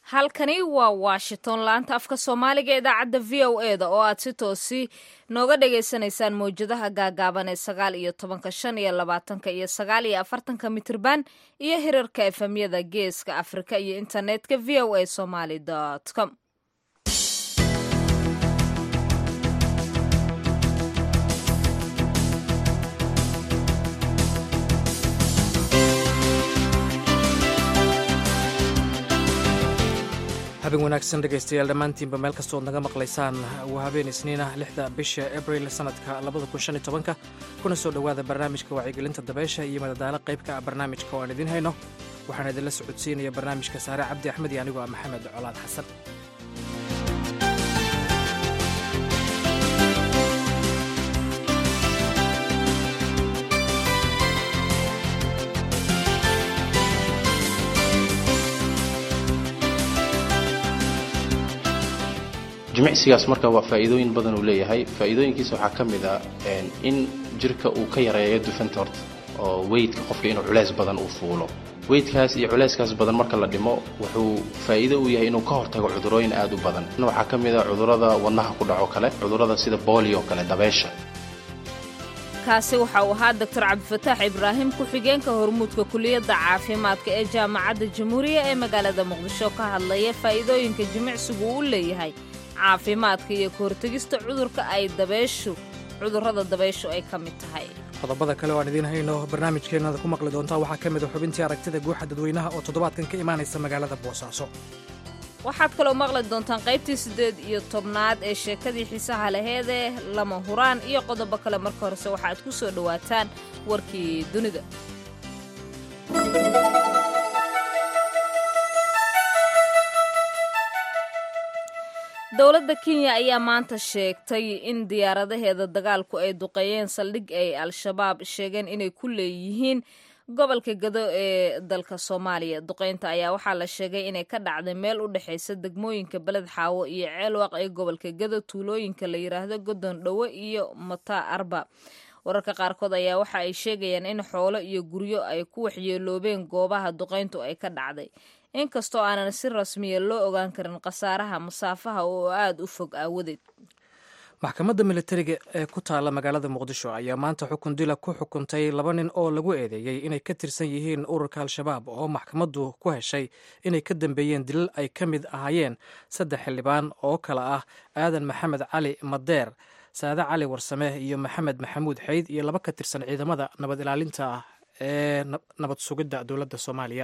halkani waa washington laanta afka soomaaliga idaacadda v o e da oo aad si toosi nooga dhagaysanaysaan mawjadaha gaagaaban ee sagaal iyo tobanka shan iyo labaatanka iyo sagaal iyo afartanka mitirban iyo hirarka efemyada geeska afrika iyo internetka v o a somaly com habeen wanaagsan dhegaystayaal dhammaantiinba meel kastood naga maqlaysaan waa habeen isniina lixda bisha abril sanadka labada kun shan iyo tobanka kuna soo dhowaada barnaamijka wacyigelinta dabeysha iyo madadaalo qaybka ah barnaamijka oo aan idiin hayno waxaan idinla socodsiinaya barnaamijka saare cabdi axmed iyo anigoo ah maxamed colaad xasan jimicsigaas marka waa faa'iidooyin badan uu leeyahay faa'iidooyinkiisa waxaa ka mid a in jirka uu ka yareeyo dufanta horta oo weydka qofka inuu culeys badan uu fuulo weydkaas iyo culeyskaas badan marka la dhimo wuxuu faa'iido u yahay inuu ka hortago cudurooyin aad u badan waxaa ka mid a cudurrada wadnaha ku dhaco kale cudurrada sida boolio kale dabeesha kaasi waxa uu ahaa doctor cabdifataax ibraahim ku-xigeenka hormuudka kuliyadda caafimaadka ee jaamacadda jamhuuriya ee magaalada muqdisho ka hadlaya faa'iidooyinka jimicsigu u leeyahay caafimaadka iyo ka hortegista cudurka ay dabeeshu cudurrada dabeyshu ay ka mid tahay qodobada kale oo aan idiin hayno barnaamijkeennada ku maqli doontaa waxaa ka mid a xubintii aragtida guuxa dadweynaha oo toddobaadkan ka imaanaysa magaalada boosaaso waxaad kaloo maqli doontaan qaybtii siddeed iyo tobnaad ee sheekadii xiisaha laheedee lama huraan iyo qodobo kale marka horese waxaaad ku soo dhowaataan warkii dunida dowladda kenya ayaa maanta sheegtay in diyaaradaheeda dagaalku ay duqeeyeen saldhig ay al-shabaab sheegeen inay ku leeyihiin gobolka gado ee dalka soomaaliya duqeynta ayaa waxaa la sheegay inay ka dhacday meel u dhexaysa degmooyinka beled xaawo iyo ceelwaq ee gobolka gado tuulooyinka la yidhaahdo godon dhowe iyo mataa arba wararka qaarkood ayaa waxa ay sheegayaan in xoolo iyo guryo ay ku waxyeeloobeen goobaha duqeyntu ay ka dhacday inkastoo aanan si rasmiya loo ogaan karin khasaaraha masaafaha oo aada u fog aawadeed maxkamadda militariga ee ku taalla magaalada muqdisho ayaa maanta xukun dila ku xukuntay laba nin oo lagu eedeeyey inay ka tirsan yihiin ururka al-shabaab oo maxkamaddu ku heshay inay ka dambeeyeen dilal ay ka mid ahaayeen saddex xildhibaan oo kale ah aadan maxamed cali madeer saade cali warsame iyo maxamed maxamuud xeyd iyo laba ka tirsan ciidamada nabad ilaalinta ah ee nabad sugidda dowladda soomaaliya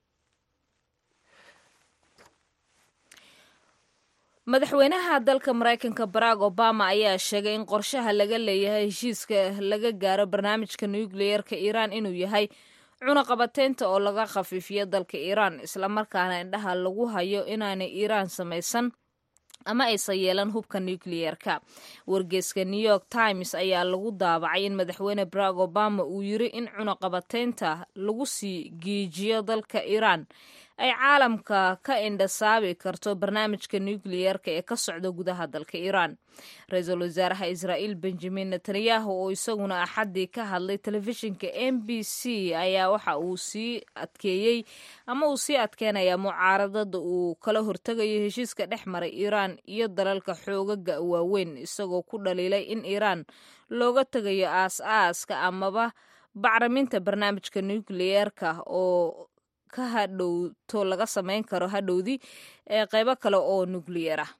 madaxweynaha dalka maraykanka barack obama ayaa sheegay in qorshaha laga leeyahay heshiiska laga gaaro barnaamijka nukliyeerka iiraan inuu yahay cunaqabateynta oo laga khafiifiyo dalka iiraan islamarkaana indhaha lagu hayo inaanay iiraan samaysan ama aysan yeelan hubka nukliyeerka wargeeska new york times ayaa lagu daabacay in madaxweyne barack obama uu yiri in cunaqabateynta lagu sii giijiyo dalka iiraan ay caalamka ka indhasaabi karto barnaamijka nukliyeerka ee ka socda gudaha dalka iiraan ra-iisul wasaaraha israa'iil benjamin netanyahu oo isaguna axaddii ka hadlay telefishinka m b c ayaa waxa uu sii adkeeyey ama uu sii adkeenayaa mucaaradada uu kala hortegayo heshiiska dhex maray iiraan iyo dalalka xoogaga waaweyn isagoo ku dhaliilay in iiraan looga tegayo aas-aaska amaba bacriminta barnaamijka nukliyeerka oo ka hadhowto laga samayn karo hadhowdii ee qaybo kale oo nukliyeer ah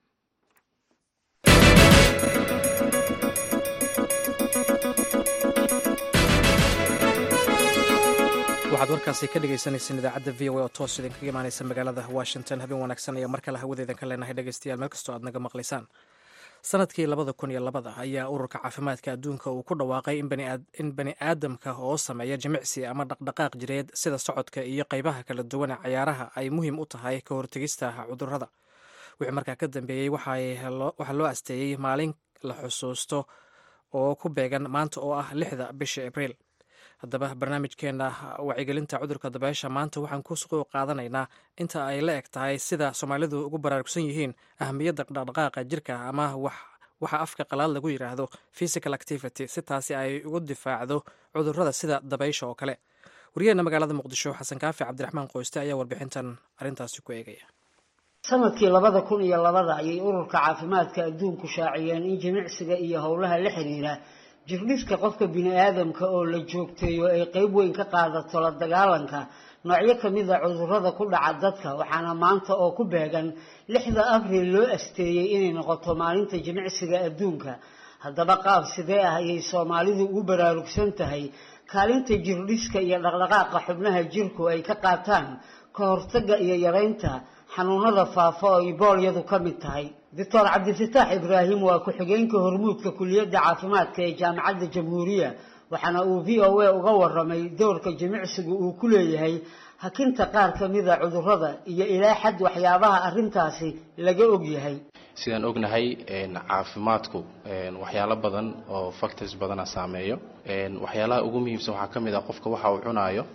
waxaad warkaasi ka dhegaysaneyseen idaacadda v o a oo toos idinkaga imaaneysa magaalada washington habeen wanaagsan ayaa mar kale hawadeedan ka leenahay dhegaystayaal meel kastoo aad naga maqlaysaan sanadkii labada kun iyo labada ayaa ururka caafimaadka adduunka uu ku dhawaaqay in bani aadamka oo sameeya jimicsi ama dhaqdhaqaaq jireed sida socodka iyo qaybaha kala duwan ee cayaaraha ay muhiim u tahay ka hortegista cudurrada wixii markaa ka dambeeyey waxaa loo asteeyey maalin la xusuusto oo ku beegan maanta oo ah lixda bisha abriil haddaba barnaamijkeena wacyigelinta cudurka dabeesha maanta waxaan ku suquu qaadanaynaa inta ay la eg tahay sida soomaalidu ugu baraarugsan yihiin ahamiyadda dhaqdhaqaaqa jirka ama waxa afka qalaad lagu yidhaahdo physical activity si taasi ay ugu difaacdo cudurrada sida dabaysha oo kale wariyaheenna magaalada muqdisho xasan kaafi cabdiraxmaan qoyste ayaa warbixintan arrintaasi ku eegaya sanadkii labada kun iyo labada ayay ururka caafimaadka adduunku shaaciyeen in jimicsiga iyo howlaha la xiriira jirdhiska qofka bini aadamka oo la joogteeyo ay qeyb weyn ka qaadato la dagaalanka noocyo kamid a cudurrada ku dhaca dadka waxaana maanta oo ku beegan lixda abriil loo asteeyey inay noqoto maalinta jimicsiga adduunka haddaba qaab sidee ah ayay soomaalidu ugu baraarugsan tahay kaalinta jirdhiska iyo dhaqdhaqaaqa xubnaha jirku ay ka qaataan ka hortagga iyo yareynta xanuunada faafa oo iboolyadu ka mid tahay doctor cabdifataax ibraahim waa ku-xigeenka hormuudka kuliyadda caafimaadka ee jaamacadda jamhuuriya waxaana uu v o a uga waramay doorka jimicsigu uu ku leeyahay hakinta qaar ka mida cudurrada iyo ilaa xad waxyaabaha arrintaasi laga og yahay sidaan ognahay caafimaadku waxyaalo badan oo factors badana saameeyo waxyaalaha ugu muhiimsan waxaa ka mid ah qofka waxa uu cunaayo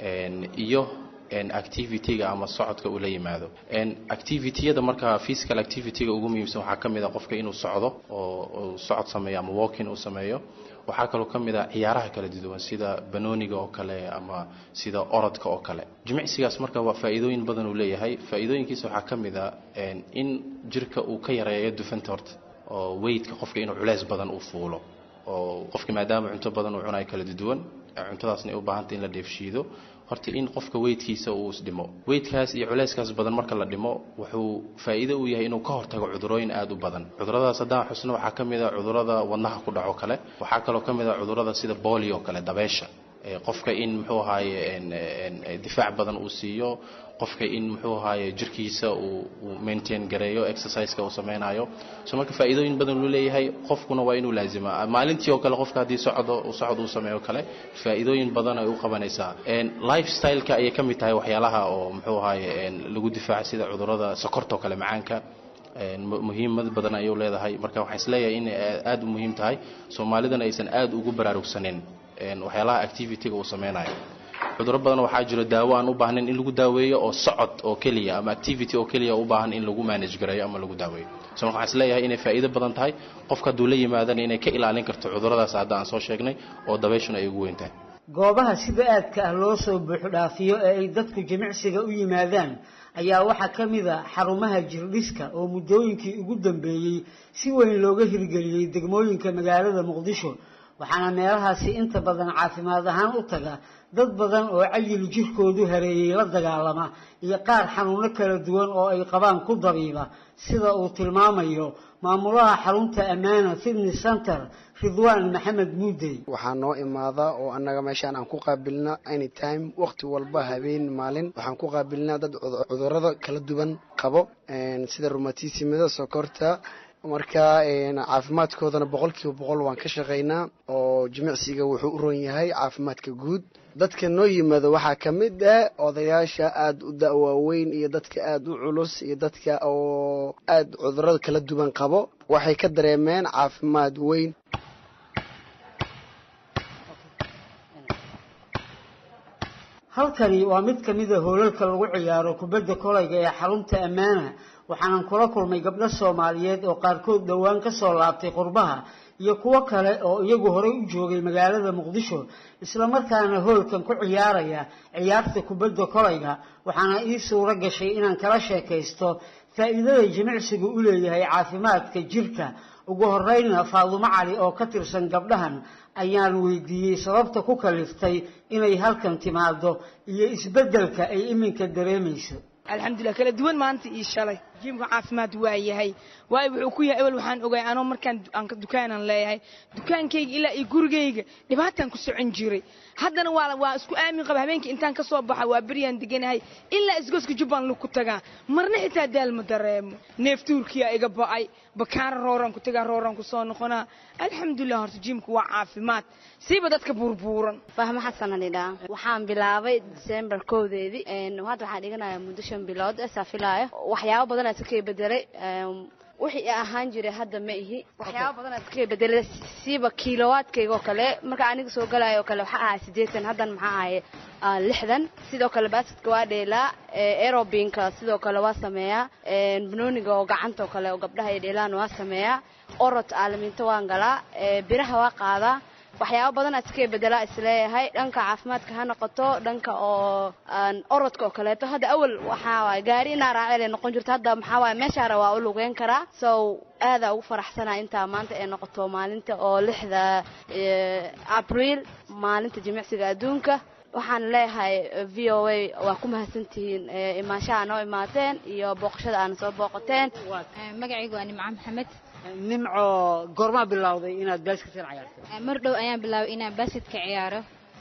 iyo activity-ga ama socodka uu la yimaado activity-yada markaa physical activity-ga ugu muhiimsan waxaa ka mid a qofka inuu socdo oo socod sameeyo ama walking uu sameeyo waxaa kaloo ka mid a ciyaaraha kala duwan sida banooniga oo kale ama sida orodka oo kale jimicsigaas marka waa faa'iidooyin badan uu leeyahay faa'iidooyinkiisa waxaa ka mid a in jirka uu ka yareeyo dufanta horta oo weydka qofka inuu culeys badan uu fuulo oo qofka maadaama cunto badan uu cunayo kala duwan cuntadaasna ay u baahantay in la dheefshiido horta in qofka weydkiisa uu isdhimo weydkaas iyo culeyskaas badan marka la dhimo wuxuu faa'iido u yahay inuu ka hortago cudurooyin aada u badan cuduradaas haddaan xusno waxaa ka mid a cudurada wadnaha ku dhaco kale waxaa kaloo ka mid a cudurada sida bolio kale dabeesha qofka in muxuu ahaaye difaac badan uu siiyo qofka in muxuu ahaaye jirkiisa uu maintain gareeyo exerciseka uu sameynayo so marka faa'iidooyin badan uu leeyahay qofkuna waa inuu laazima maalintii oo kale qofka haddii socdo socod uu sameeyo kale faa'iidooyin badan ay u qabanaysaa lifestyleka ayay ka mid tahay waxyaalaha oo muxuu ahaaye lagu difaaca sida cudurada sokorta oo kale macaanka muhiimad badan ayuu leedahay marka waxaan isleeyahay inay aada u muhiim tahay soomaalidana aysan aada ugu baraarugsanin waxyaalaha activity-ga uu sameynayo cuduro badan waxaa jiro daawo aan u baahnayn in lagu daaweeyo oo socod oo keliya ama activity oo keliya u baahan in lagu manage gareeyo ama lagu daaweeyo so marka waxaan isleeyahay inay faa'iido badan tahay qofka hadduu la yimaadana inay ka ilaalin karto cuduradaas hadda aan soo sheegnay oo dabeeshuna ay ugu weyn tahay goobaha sida aadka ah loo soo buuxdhaafiyo ee ay dadku jimicsiga u yimaadaan ayaa waxaa ka mid a xarumaha jirdhiska oo muddooyinkii ugu dambeeyey si weyn looga hirgeliyey degmooyinka magaalada muqdisho waxaana meelahaasi inta badan caafimaad ahaan u taga dad badan oo cayil jirkoodu hareeyey la dagaalama iyo qaar xanuuno kala duwan oo ay qabaan ku dabiiba sida uu tilmaamayo maamulaha xarunta ammaana fitness center ridwaan maxamed muudey waxaa noo imaada oo annaga meeshaan aan ku qaabilna anytime waqti walba habeen maalin waxaan ku qaabilnaa dad cudurada kala duwan qabo sida rumatismada sokorta marka caafimaadkoodana boqolkiiba boqol waan ka shaqaynaa oo jimicsiga wuxuu u ron yahay caafimaadka guud dadka noo yimaado waxaa ka mid ah odayaasha aada u da-waaweyn iyo dadka aada u culus iyo dadka oo aada cudurada kala duwan qabo waxay ka dareemeen caafimaad weyn halkani waa mid ka mida hoolalka lagu ciyaaro kubadda kolayga ee xarunta ammaana waxaanan kula kulmay gabdho soomaaliyeed oo qaarkood dhowaan ka soo laabtay qurbaha iyo kuwo kale oo iyagu horey u joogay magaalada muqdisho islamarkaana hoolkan ku ciyaaraya ciyaarta kubadda kolayga waxaana ii suuro gashay inaan kala sheekaysto faa'iidada jimicsigu u leeyahay caafimaadka jirka ugu horeyna faadumo cali oo ka tirsan gabdhahan ayaan weydiiyey sababta ku kaliftay inay halkan timaado iyo isbeddelka ay iminka dareemayso alxamdulilah kala duwan maanta iyo shalay jiimka caafimaad waa yahay waayo wuxuu ku yahay ewel waxaan ogaay anoo markaan dukaanan leeyahay dukaankayga ilaa iyo gurigayga dhibaataan ku socon jiray haddana waa waa isku aamin qaba habeenkii intaan ka soo baxa waa beryaan deganahay ilaa isgoska jubbaland lagu tagaa marna xitaa daal ma dareemo neeftuurkiyaa iga ba'ay bakaara rooraan ku tagaa rooraan ku soo noqonaa alxamdulilah horta jiimka waa caafimaad siiba dadka buurbuuran fahmo xasanan idhaa waxaan bilaabay december kowdeedii hadda waxaan dhiganayaa muddo shan bilood esaa filaayo waxyaabo badan aad ka bedelay wixii ahaan jiray hadda ma ihi waxyaaba badan aad ka bedelay siiba kiilowaadkayga oo kale marka aniga soo galaayo oo kale waxaa ahay siddeetan haddan maxaa ahaye lixdan sidoo kale baasidka waa dheelaa aerobinka sidoo kale waa sameeyaa banooniga oo gacanta oo kale oo gabdhaha ay dheelaan waa sameeyaa orod aalamiinto waan galaa biraha waa qaadaa waxyaabo badan aad iska bedelaa isleeyahay dhanka caafimaadka ha noqoto dhanka oo orodka oo kaleeto hadda awal waxaa waay gaari inaa raacele noqon jirto hadda maxaa waay meeshaara waa u lugeyn karaa so aadaa ugu faraxsanaa intaa maanta ay noqoto maalinta oo lixda abriil maalinta jimicsiga adduunka waxaan leeyahay v o a waa ku mahadsantihiin imaanshaha noo imaateen iyo booqashada aana soo booqateen magacaygu waa nimco maxamed nimco goormaa bilowday inaad baasketka ciyaarto mar dhow ayaan bilaabay inaan baasketka ciyaaro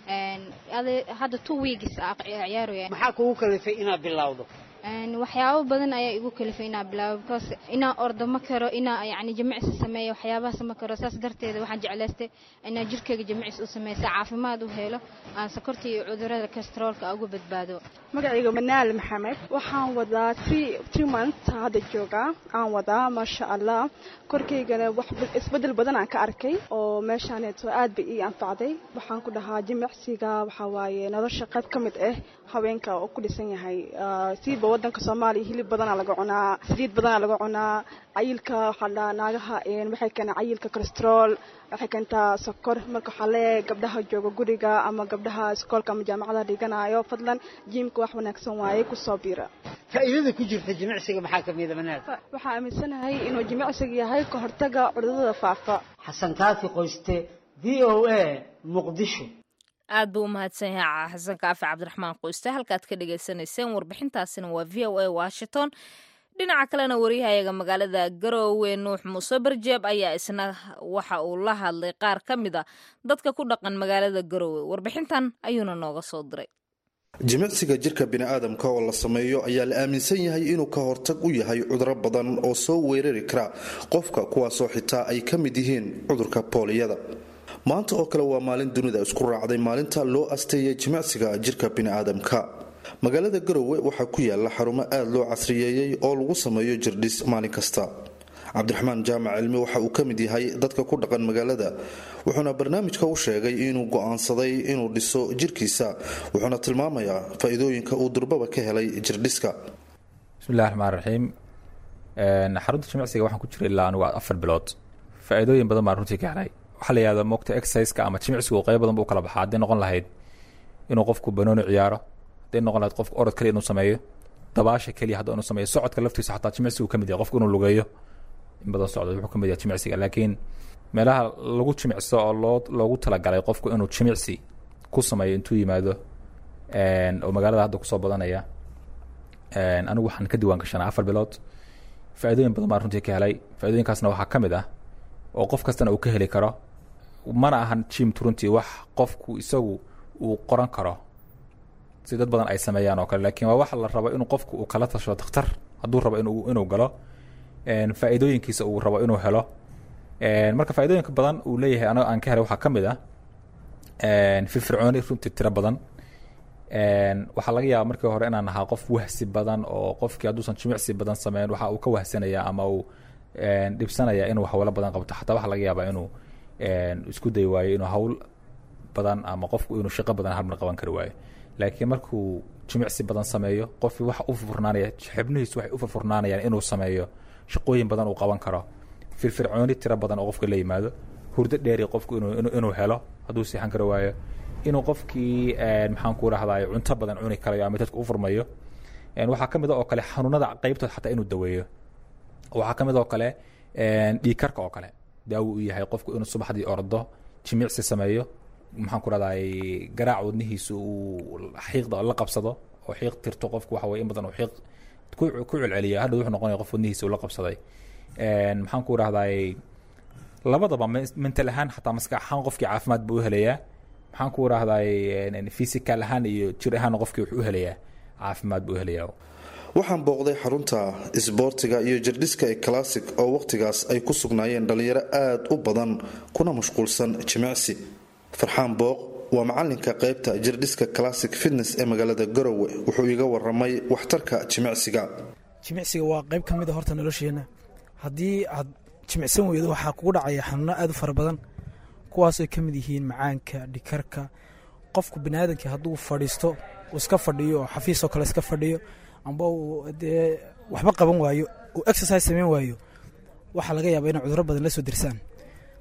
hadda two weeks ciyaaraya maxaa kugu kalifay inaad bilowdo waxyaabo badan ayaa igu kalifay inaa bilaabo because inaa ordo ma karo inaa yani jimicsi sameeyo waxyaabahaas ma karo saas darteeda waxaan jeclaystay inaa jirkeyga jimicsi u sameeyo si caafimaad u helo aan sokorta iyo cudurada kastroolka uga badbaado magacayga manaal maxamed waxaan wadaa t t month hadda joogaa aan wadaa maasha allah korkaygana wax isbedel badan aan ka arkay oo meeshaaneeto aad bay ii anfacday waxaan ku dhahaa jimicsiga waxaa waaye nolosha qayb ka mid ah haweenka oo ku dhisan yahay siiba wadanka soomaaliya hilib badanaa laga cunaa saliid badanaa laga cunaa cayilka waxaa la naagaha waxay keenaa cayilka cholestrool waxay keentaa sokor marka waxaa leeyahay gabdhaha jooga guriga ama gabdhaha iskoolka ama jaamacada dhiganayo fadlan jiimka wax wanaagsan waaye kusoo biira faa'iidada ku jirta jimicsiga maxaa ka mida manaal waxaa aaminsanahay inuu jimicsiga yahay ka hortaga cudurada faafa xasan kaafi qoyste v o a muqdisho aad buu u mahadsan yahay xasan kaafi cabdiraxmaan qoyste halkaad ka dhagaysanayseen warbixintaasina waa v o a washington dhinaca kalena wariyahayaga magaalada garoowe nuux muuse barjeeb ayaa isna waxa uu la hadlay qaar ka mid a dadka ku dhaqan magaalada garoowe warbixintan ayuuna nooga soo diray jimicsiga jirka bini'aadamka oo la sameeyo ayaa la aaminsan yahay inuu ka hortag u yahay cuduro badan oo soo weerari kara qofka kuwaasoo xitaa ay ka mid yihiin cudurka booliyada maanta oo kale waa maalin dunida isku raacday maalinta loo asteeyay jimicsiga jirka bini'aadamka magaalada garowe waxaa ku yaala xarumo aada loo casriyeeyey oo lagu sameeyo jirdhis maalin kasta cabdiraxmaan jaamac cilmi waxa uu ka mid yahay dadka ku dhaqan magaalada wuxuuna barnaamijka u sheegay inuu go'aansaday inuu dhiso jirkiisa wuxuuna tilmaamayaa faa-iidooyinka uu durbaba ka helay jirdhiska bismillahi raxmaan raxiim xarunta jimicsiga waxaan ku jiray ilaa anigu afar bilood faa-iidooyin badan baan runtii ka helay waxaa la yihahda moogta exerciseka ama jimicsigu qayb badan buu kala baxaa hadday noqon lahayd inuu qofku banooni ciyaaro hadday noqon lahayd qofku orod kaliya inuu sameeyo dabaasha keliya hadda inuu sameeyo socodka laftiisa xataa jimicsigu ka mid yahay qofku inuu lugeeyo in badan socdo wuxuu ka mid yahay jimicsiga laakiin meelaha lagu jimicso oo loo loogu talagalay qofku inuu jimicsi ku sameeyo intuu yimaado oo magaalada hadda kusoo badanaya anigu waxaan ka diiwaan gashanaa afar bilood faa-idooyin badan baan runtii ka helay faa-idooyinkaasna waxaa ka mid ah oo qof kastana uu ka heli karo mana ahan jimtu runtii wax qofku isagu uu qoran karo si dad badan ay sameeyaan oo kale laakiin waa wax la rabo inuu qofku uu kala tasho dakhtar hadduu rabo inuu inuu galo faa-iidooyinkiisa uu rabo inuu helo marka faa-idooyinka badan uu leeyahay anaga aan ka helay waxaa ka mid ah firfircooni runtii tiro badan waxaa laga yaaba markii hore inaan ahaa qof wahsi badan oo qofkii hadduusan jimicsi badan sameyn waxa uu ka wahsanaya ama uu dhibsanaya inuu hawlo badan qabto xataa waxaa laga yaabaa inuu isku day waayo inuu hawl badan ama qofku inuu shaqo badan halmar qaban kari waayo laakiin markuu jimicsi badan sameeyo qofkii waxa u furfurnaanaya xibnihiisu waxay u furfurnaanayaan inuu sameeyo shaqooyin badan uu qaban karo firfircooni tiro badan oo qofka la yimaado hurdo dheeri qofku inuu helo hadduu seexan kari waayo inuu qofkii maxaan ku rahday cunto badan cuni karayo ama dadka u furmayo waxaa ka mid oo kale xanuunada qeybtood xataa inuu daweeyo waxaa ka mid oo kale dhiigkarka oo kale daawo u yahay qofku inuu subaxdii ordo jimicsi sameeyo maxaan ku rahday garaac wadnihiisa uu xiiqda la qabsado oo xiiq tirto qofku waxa weye in badan uu xiiq ku celceliyo hadhow wuxuu noqonaya qof wadnihiisa uu la qabsaday maxaan ku rahday labadaba mental ahaan xataa maskax ahaan qofkii caafimaad buu u helayaa maxaan ku rahday physical ahaan iyo jir ahaan qofkii wuxuu u helayaa caafimaad buu u helayaa waxaan booqday xarunta isboortiga iyo jirdhiska ee classic oo wakhtigaas ay ku sugnaayeen dhallinyaro aada u badan kuna mashquulsan jimicsi farxaan booq waa macalinka qaybta jirdhiska classic fitness ee magaalada garowe wuxuu iga waramay waxtarka jimicsiga jimicsiga waa qayb ka mid a horta nolosheenna haddii aad jimicsan weydo waxaa kugu dhacaya xanuuno aada u fara badan kuwaasay ka mid yihiin macaanka dhikarka qofku baniaadamkii hadduu fadhiisto uu iska fadhiyo oo xafiisoo kale iska fadhiyo amba uu dee waxba qaban waayo uu exercise sameyn waayo waxaa laga yaaba inay cuduro badan la soo dirsaan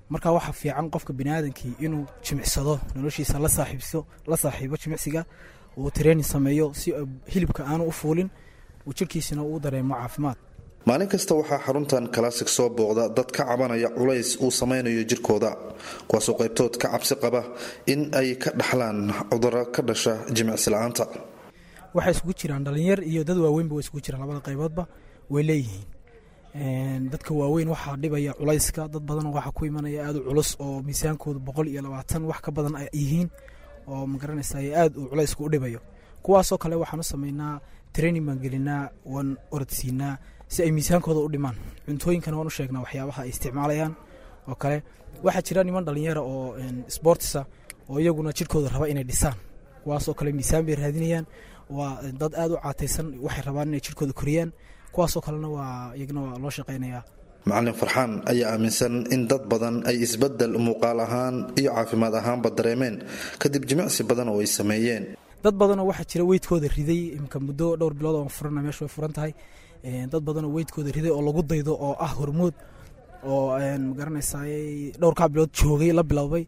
marka waxaa fiican qofka biniaadankii inuu jimicsado noloshiisa la saaxiibso la saaxiibo jimicsiga uu training sameeyo si hilibka aanu u fuulin uu jirkiisina uu dareemo caafimaad maalin kasta waxaa xaruntan classic soo booqda dad ka cabanaya culays uu samaynayo jirkooda kuwaasoo qaybtood ka cabsi qaba in ay ka dhaxlaan cuduro ka dhasha jimicsi la-aanta waxay isugu jiraan dhalinyar iyo dad waaweynba way isugu jiraan labada qayboodba way leeyihiin dadka waaweyn waxaa dhibaya culayska dad badan waxaa ku imanaya aada u culus oo miisaankooda boqol iyo labaatan wax ka badan ay yihiin oo magaranaysa aada uu culaysku u dhibayo kuwaasoo kale waxaan u sameynaa training baan gelinaa waan orodsiinaa si ay miisaankooda u dhimaan cuntooyinkana waan u sheegnaa waxyaabaha ay isticmaalayaan oo kale waxaa jira niman dhalinyara oo sportisa oo iyaguna jirkooda raba inay dhisaan kuwaasoo kale miisaan bay raadinayaan waa dad aada u caataysan waxay rabaan inay jirkooda koriyaan kuwaasoo kalena waa iyagana waa loo shaqaynayaa macalin farxaan ayaa aaminsan in dad badan ay isbedel muuqaal ahaan iyo caafimaad ahaanba dareemeen kadib jimicsi badan oo ay sameeyeen dad badanoo waxaa jira weydkooda riday imka muddo dhowr bilood oo furana meesha way furan tahay dad badanoo weydkooda riday oo lagu daydo oo ah hormood oo magaranaysaa dhowrkaa bilood joogay la bilowday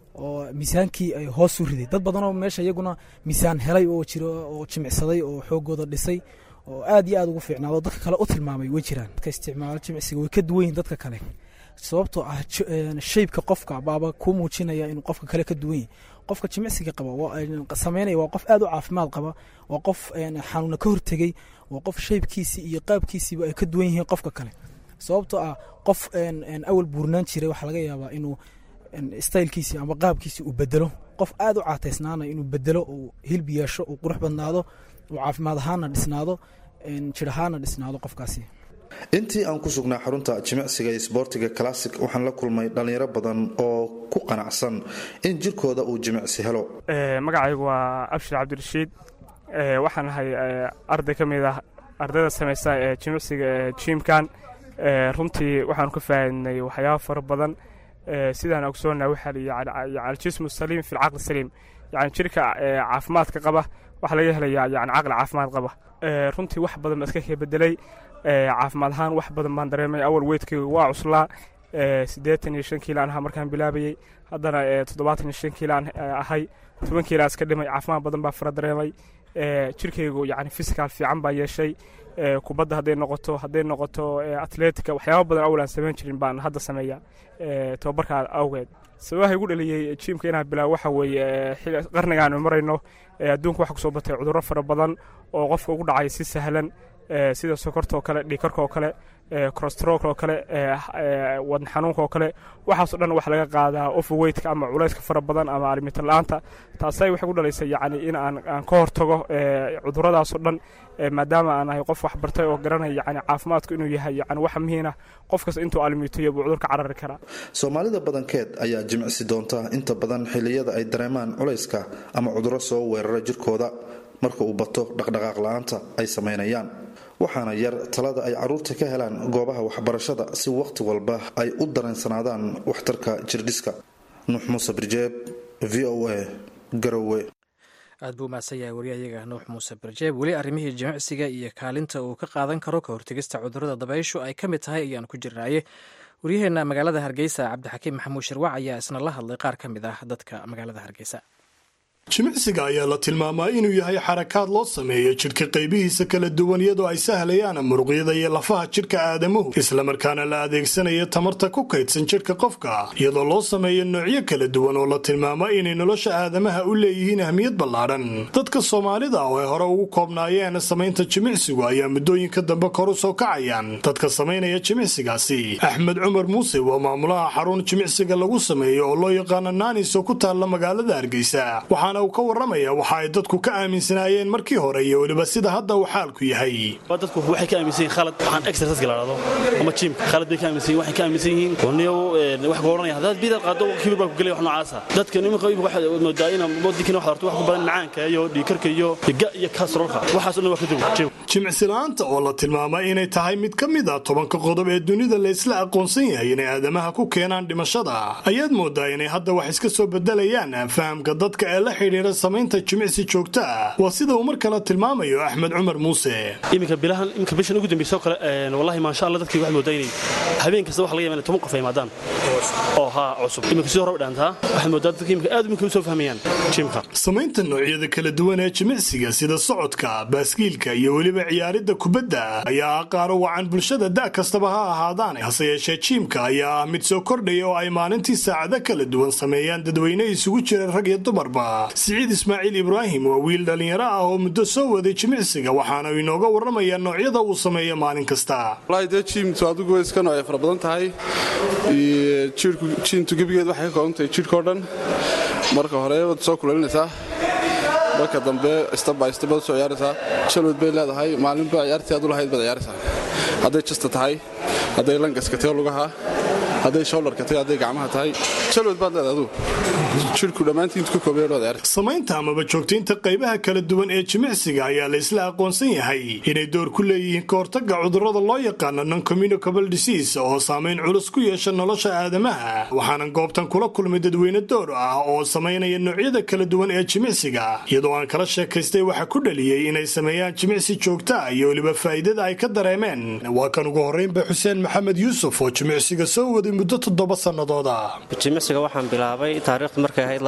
oo miisaankii ay hoos u riday dad badanoo meesha iyaguna miisaan helay oo jiro oo jimicsaday oo xoogooda dhisay oo aad iyo aad ugu fiicnaado dadka kale u tilmaamay way jiraan dadka isticmaalo jimicsiga way ka duwan yihin dadka kale sababtoo ah shaybka qofka baaba kuu muujinaya inuu qofka kale ka duwan yahay qofka jimicsiga qaba sameynaya waa qof aad u caafimaad qaba waa qof xanuuna ka hortegey waa qof shaybkiisii iyo qaabkiisiiba ay ka duwan yihiin qofka kale sababtoo ah qof awal buurnaan jiray waxaa laga yaabaa inuu staylkiisii ama qaabkiisii uu bedelo qof aad u caataysnaana inuu bedelo uu hilbi yeesho uu qurux badnaado uu caafimaad ahaana dhisnaado jir ahaana dhisnaado qofkaasi intii aan ku sugnaa xarunta jimicsiga iyo sboortiga classic waxaan la kulmay dhallinyaro badan oo ku qanacsan in jirkooda uu jimicsi helo magacaygu waa abshir cabdirashiid waxaan ahay arday ka mid ah ardayda samaysa ee jimicsiga ee jiimkan runtii waxaanu ka faaidnay waxyaaba fara badan sidaan ogsoonnaa waxaa layii aljismu saliim fi lcaqli saliim yani jirka caafimaadka qaba waxaa laga helayaa yani caqli caafimaad qaba runtii wax badan baa iska kee bedelay caafimaad ahaan wax badan baan dareemay awal weydkayga waa cuslaa siddeetan iyo shan kiilaan ahaa markaan bilaabayey haddana toddobaatan iyo shan kiilaan ahay toban kiilaa iska dhimay caafimaad badan baa fara dareemay jirkaygu yani fisikaal fiican baa yeeshay kubadda hadday noqoto hadday noqoto atletica waxyaaba badan awal aan samayn jirin baan hadda sameeya tobabarkaa awgeed sababaha igu dhaliyey jiimka inaan bilaabo waxa weeye qarnigaanu marayno adduunka waxa kusoo batay cudurro fara badan oo qofka ugu dhacay si sahlan sida sokorta oo kale dhiikarka oo kale crostrook oo kale wadn xanuunka oo kale waxaasoo dhan wax laga qaadaa overweightka ama culayska fara badan ama alimitan la-aanta taasay waxay ku dhalaysay yacni in aan aan ka hortago cudurradaasoo dhan maadaama aan ahay qof wax bartay oo garanaya yani caafimaadku inuu yahay yani wax muhiina qof kasta intuu alimiitayo buu cudurka carari karaa soomaalida badankeed ayaa jimicsi doonta inta badan xilliyada ay dareemaan culayska ama cudurro soo weerara jirkooda marka uu bato dhaqdhaqaaq la-aanta ay samaynayaan waxaana yar talada ay caruurta ka helaan goobaha waxbarashada si wakhti walba ay u dareensanaadaan waxtarka jirdhiska nuux muuse birjeeb v o a garowe aad buu mahadsan yahay waryahayaga nuux muuse birjeeb weli arrimihii jimicsiga iyo kaalinta uu ka qaadan karo ka hortegista cudurrada dabayshu ay ka mid tahay ayaan ku jirnaaye waryaheenna magaalada hargeysa cabdixakiim maxamuud shirwac ayaa isna la hadlay qaar ka mid ah dadka magaalada hargeysa jimicsiga ayaa la tilmaamaa inuu yahay xarakaad loo sameeyo jidhka qaybihiisa kala duwan iyadoo ay sahlayaan muruqyada iyo lafaha jidhka aadamuhu islamarkaana la adeegsanayo tamarta ku kaydsan jidhka qofka iyadoo loo sameeyo noocyo kala duwan oo la tilmaamo inay nolosha aadamaha u leeyihiin ahmiyad ballaadhan dadka soomaalida oo ay hore ugu koobnaayeen samaynta jimicsigu ayaa muddooyinka dambe kor u soo kacayaan dadka samaynaya jimicsigaasi axmed cumar muuse waa maamulaha xarun jimicsiga lagu sameeyo oo loo yaqaano naanis oo ku taalla magaalada hargeysa waxaana uu ka warramaya waxa ay dadku ka aaminsanaayeen markii hore iyo weliba sida hadda uu xaalku yahay dadku waxay ka aaminsan yihiin khalad waxaan exercise la dhahdo ama jimka khalad bay ka aaminsan yihiin waxay ka aaminsan yihiin waniyo wax gooranaya haddaad bidal qaado kibir baa ku gelaya wax noocaasa dadka nimanka imika waxaad moodaa in wadinkan wax horto wax ku badan macaanka iyo dhiikarka iyo ga iyo kasroolka waxaas oo dhan waa ka duwan jimicsi la'aanta oo la tilmaamay inay tahay mid ka mid a tobanka qodob ee dunida la isla aqoonsan yahay inay aadamaha ku keenaan dhimashada ayaad moodaa inay hadda wax iska soo bedelayaan fahamka dadka ee la xidhiidha samaynta jimicsi joogto ah waa sida uu mar kale tilmaamayo axmed cumar muuse iminka bilahan iminka bishan ugu dambaysa oo kale wallahi maasha allah dadkii waxay moodaa inay habeen kasta waxa laga yaabaa inay toban qof ay imaadaan oo haa cusub iminka sidoo hore u dhaantaa waxay moodaa dadka iminka aad iminka u soo fahmayaan jimka samaynta noocyada kala duwan ee jimicsiga sida socodka baaskiilka iyo weliba ciyaaridda kubadda ayaa ah qaaro wacan bulshada da' kastaba ha ahaadaane hase yeeshee jiimka ayaa ah mid soo kordhaya oo ay maalintii saacado kala duwan sameeyaan dadweyne isugu jira rag iyo dumarba siciid ismaaciil ibraahim waa wiil dhallinyaro ah oo muddo soo waday jimicsiga waxaana inooga warramayaa noocyada uu sameeyo maalin kasta walahi dee jiimtu adigu way iska noocay fara badan tahay jiimtu gebigeed waxay ka kooban tahay jidhkao dhan marka hore waad soo kulalinaysaa marka dambe stbystbaad soo ciyaaraysaa jalwad bay leedahay maalinba ciyaartii aad u lahayd baad ciyaaraysaa hadday jasta tahay hadday langaska tahay lugaha hadday showlarka tahay hadday gacmaha tahay jalwad baad leedahay aduu jidhku dhammaantiintu ka koobaya loo ciyaarta samaynta amaba joogtaynta qaybaha kala duwan ee jimicsiga ayaa la isla aqoonsan yahay inay door ku leeyihiin ka hortagga cudurrada loo yaqaano noncommunicable disease oo saamayn culus ku yeesha nolosha aadamaha waxaanan goobtan kula kulmay dadweyne door ah oo samaynaya noocyada kala duwan ee jimicsiga iyadoo aan kala sheekaystay waxa ku dhaliyey inay sameeyaan jimicsi joogta ah iyo weliba faa'iidada ay ka dareemeen waa kan ugu horraynba xuseen maxamed yuusuf oo jimicsiga soo waday muddo toddoba sannadooda jimicsiga waxaan bilaabay taariikhdu markay ahayd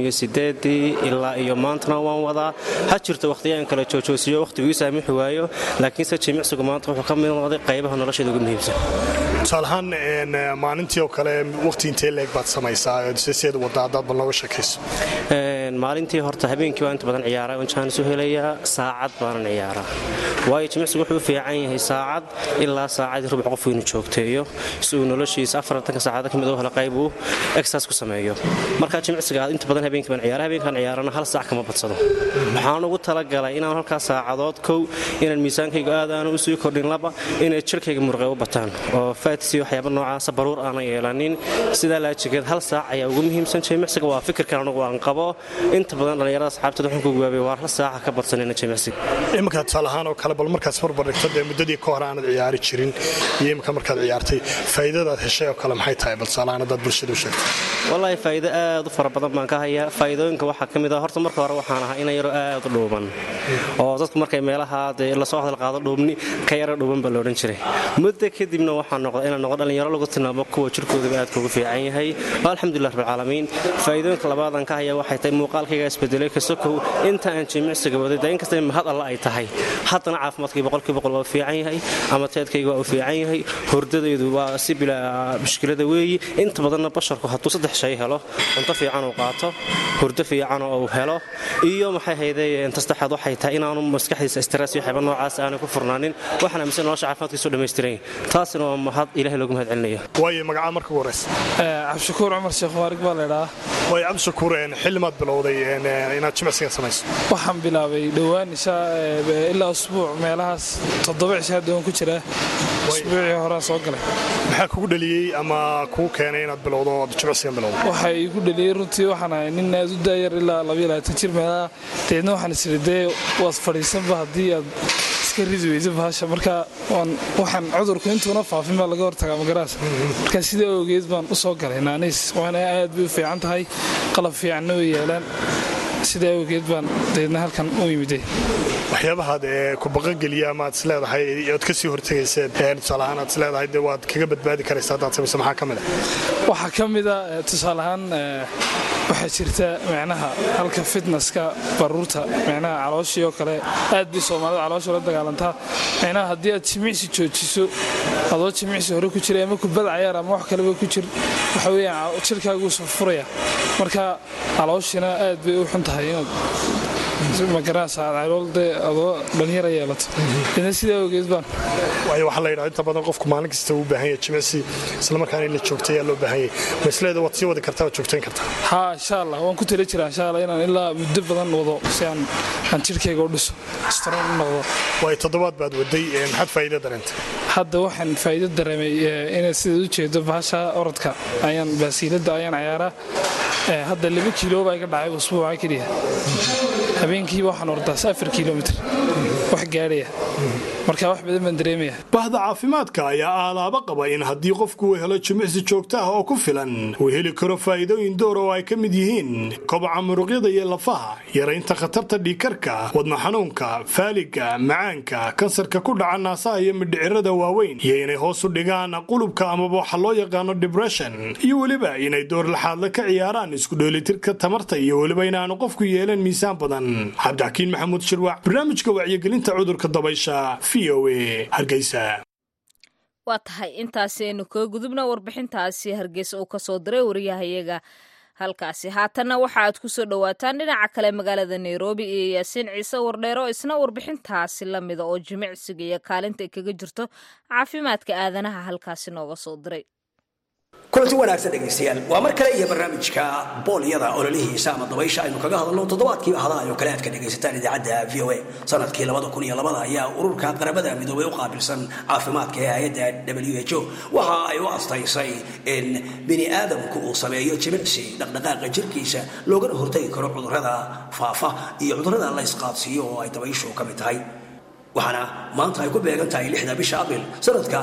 ilaa iyo maantana waan wadaa ha jirto wakhtiyaan kala joojoosiyo wakhtigu ii saamixi waayo laakiinse jimicsigu maanta wuxuu ka mid noqday qaybaha nolosheeda ugu muhiimsan tusaalahaan maalintii oo kale wakhti intee leeg baad samaysaa seed wada haddaad bal nooga sheekayso maalintii horta habeenkii waa inta badan ciyaaraa on jaanis u helayaa saacad baanan ciyaaraa waayo jimicsigu wuxuu u fiican yahay saacad ilaa saacadii rubuc qofku inuu joogteeyo si uu noloshiisa afartanka saacada ka mid u helo qayb uu exercise ku sameeyo marka jimicsiga inta badan habeenkii baan ciyaara habeenkaan ciyaarana hal saac kama badsado waxaan ugu talagalay inaan halkaa saacadood kow inaan miisaankaygu aad aanu usii kordhin laba inay jirkayga murqe u bataan oo faatisi waxyaaba noocaasa baruur aanan yeelanin sidaa laajigeed hal saac ayaa ugu muhiimsan jimicsiga waa fikirkan anugu aan qabo inta badan dhallinyarada asxaabteed waxaan ku gaabay waa hal saaca ka badsanayna jimicsiga iminka tusaalahaan oo kale bal markaas barbardhigto dee muddadii ka hore aanad ciyaari jirin iyo imika markaad ciyaartay faa'iidadaad heshay oo kale maxay tahay bal tusaalahaan haddaad bulshada u sheegto wallaahi faa'iido aad u fara badan baan ka hayaa faa'iidooyinka waxaa ka mid ah horta marka hore waxaan ahaa inan yaro aad u dhuuban oo dadku markay meelaha dee lasoo hadal qaado dhuubni ka yaro dhuuban baa loodhan jiray muddo kadibna waxaan noqda inaan noqdo dhallinyaro lagu tilmaamo kuwa jirkoodaba aadka ugu fiican yahay alxamdulilah rabbilcaalamiin faa'iidooyinka labaadaan ka hayaa waxay tahay muuqaalkayga isbedelay kasokow inta aan jimicsiga waday dee inkasta mahad alla ay tahay haddana caafimaadkii boqolkii boqol waa u fiican yahay ama teedkayga waa u fiican yahay hurdadaydu waa si bilaa mushkilada weeyi inta badanna basharku hadduu saddex shay helo cunto fiican uu qaato hurdo fiican oo uu helo iyo maxay hayday tastaxaad waxay tahay inaanu maskaxdiisa stress iyo waxyaaba noocaas aanay ku furnaanin waxaan aaminsan nolosha caafimaadkiisu dhammaystiran taasina waa mahad ilahay loogu mahad celinaya waayo magacaa marka ugu horeysa cabdishakuur cumar sheekh waarig baa laydhaa waayo cabdishakuur xillimaad bilowday inaad jimicsiga samayso waxaan bilaabay dhowaan ilaa usbuuc meelahaas toddoba cishaa doon ku jira usbuucii horaa soo galay maxaa kugu dhaliyey ama kuu keenay inaad bilowdo ood jimicsigan bilowdo waxa igu dhaliyey runtii waxaan ahay nin aad u daayar ilaa labayaatan jir meelaha deedna waxaan isiri dee waad fadhiisanba haddii aad iska ridi weysa bahasha marka waxaan cudurku intuuna faafin baa laga hortagaa magaraas marka sidaa ogeed baan u soo galay naaniis waana aad bay u fiican tahay qalab fiicanna way yaalaan sidaa awgeed baan deedna halkan u yimiday waxyaabahaad ee ku baqageliya ama aad isleedahay ood kasii hortegayseen tusaalahaan aad isleedahay dee waad kaga badbaadi karaysa haddaad samayso maxaa ka mid ah waxaa ka mid a tusaalahaan waxaa jirta micnaha halka fitnesska baruurta micnaha calooshii oo kale aad bay soomaalida caloosha la dagaalantaa micnaha haddii aad jimicsi joojiso adoo jimicsi hore ku jira ama kubad cayaar ama wax kaleba ku jir waxa weeyaan jirkaaguu soo furaya marka calooshina aad bay u xun tahay inaad magaranaysaaloolde adoo dhalinyara yeelato ina sidaa ogeed baan waayo waxaa la yidhaha inta badan qofku maalin kasta uu baahan yahay jimicsi islamarkaana in la joogta ayaa loo baahan yahay masleeda waad sii wadi kartaa waad joogtayn kartaa haa insha allah waan ku tali jiraa insha allah inaan ilaa muddo badan wado si aan aan jirkayga u dhiso strong u noqdo waayo toddobaad baad waday maxaad faa'iido dareentay hadda waxaan faa'iido dareemay inay sidaad u jeedo bahasha orodka ayaan baasiiladda ayaan ciyaaraa hadda laba kiilo baa iga dhacay usbuuca keliya habeenkiiba waxaan ordaas afar kilomitr wax gaadhaya marka wax badan baan dareemaya bahda caafimaadka ayaa aalaaba qaba in haddii qofku uu helo jimicsi joogto ah oo ku filan uu heli karo faa'iidooyin door oo ay ka mid yihiin kobaca muruqyada iyo lafaha yaraynta khatarta dhiikarka wadna xanuunka faaliga macaanka kansarka ku dhaca naasaha iyo midhicirada waaweyn iyo inay hoos u dhigaan qulubka amaba waxa loo yaqaano dibression iyo weliba inay door laxaadla ka ciyaaraan isku dheelitirka tamarta iyo weliba inaanu qofku yeelan miisaan badan cabdixakiin maxamuud shirwac barnaamijka wacyigelinta cudurka dabaysha v o a hargeysa waa tahay intaasi aynu kaga gudubna warbixintaasi hargeysa uu kasoo diray wariyahayaga halkaasi haatanna waxa aad ku soo dhowaataan dhinaca kale magaalada nairobi iyo yaasiin ciise wardheero isna warbixintaasi la mida oo jimicsiga iyo kaalinta ay kaga jirto caafimaadka aadanaha halkaasi nooga soo diray kulanti wanaagsan dhegaystayaal waa mar kale iyo barnaamijka boolyada ololihiisa ama dabaysha aynu kaga hadalno toddobaadkiiba hadaha oo kale aad ka dhegaysataan idaacadda v o a sanadkii labada kun iyo labada ayaa ururka qaramada midoobay u qaabilsan caafimaadka ee hay-adda w h o waxa ay u astaysay in bini aadamku uu sameeyo jimicsi dhaqdhaqaaqa jirkiisa loogana hortagi karo cudurrada faafa iyo cudurrada la ysqaadsiiyo oo ay dabayshu ka mid tahay waxaana maanta ay ku beegan tahay lixda bisha abril sanadka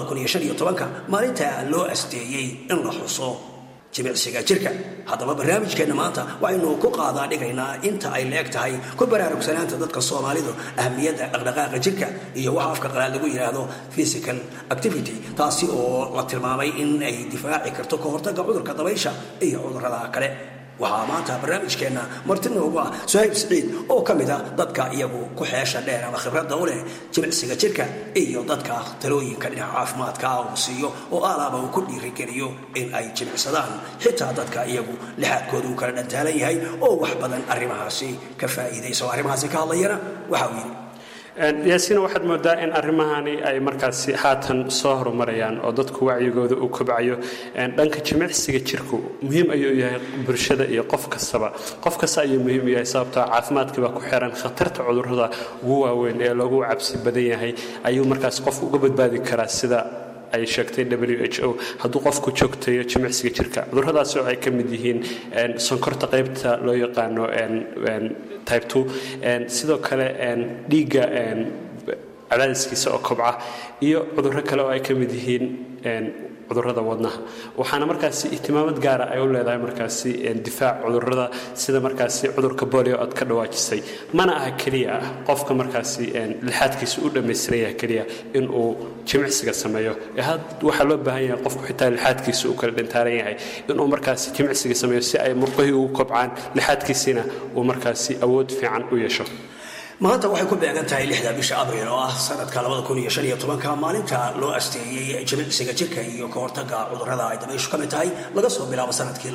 maalinta loo asteeyey in la xuso jimicsiga jirka haddaba barnaamijkeenna maanta waxaynu ku qaadaa dhigaynaa inta ay leeg tahay ku baraarugsanaanta dadka soomaalidu ahmiyadda dhaqdhaqaaqa jirka iyo waxa afka qalaad lagu yidhaahdo physical activity taasi oo la tilmaamay in ay difaaci karto ka hortagga cudurka dabaysha iyo cudurrada kale waxaa maanta barnaamijkeenna marti noogu ah suhayb siciid oo ka mid a dadka iyagu ku xeesha dheer ama khibradda u leh jimicsiga jirka iyo dadka talooyinka dhinaca caafimaadka uu siiyo oo aalaaba uu ku dhiirigeliyo in ay jimicsadaan xitaa dadka iyagu lixaadkooda uu kala dhantaalan yahay oo wax badan arrimahaasi ka faa'iidaysa oo arrimahaasi ka hadlayana waxa uu yidhi yaasiina waxaad moodaa in arrimahani ay markaasi haatan soo horumarayaan oo dadku wacyigooda uu kobcayo dhanka jimicsiga jirku muhiim ayuu yahay bulshada iyo qof kastaba qof kasta ayuu muhiim u yahay sababtoo caafimaadka baa ku xiran khatarta cudurrada ugu waaweyn ee lagu cabsi badan yahay ayuu markaas qofku uga badbaadi karaa sida ay sheegtay w h o hadduu qofku joogtayo jimicsiga jirka cudurradaas oo ay ka mid yihiin sonkorta qaybta loo yaqaano type two sidoo kale dhiigga cadaadiskiisa oo kobca iyo cudurro kale oo ay ka mid yihiin cudurrada wadnaha waxaana markaasi ihtimaamad gaara ay u leedahay markaasi difaac cudurrada sida markaasi cudurka bolio aad ka dhawaajisay mana aha keliya ah qofka markaasi lixaadkiisa u dhammaystiran yahay keliya inuu jimicsiga sameeyo waxaa loo baahan yahay qofku xitaa lixaadkiisa uu kala dhintaaran yahay inuu markaasi jimicsiga sameeyo si ay murqihii ugu kobcaan lixaadkiisiina uu markaasi awood fiican u yeesho maanta waxay ku beegan tahay lixda bisha abriil oo ah sanadka maalinta loo asteeyey jimicsiga jirka iyo ka hortagga cudurrada ay dabayshu ka mid tahay laga soo bilaabo sanadkii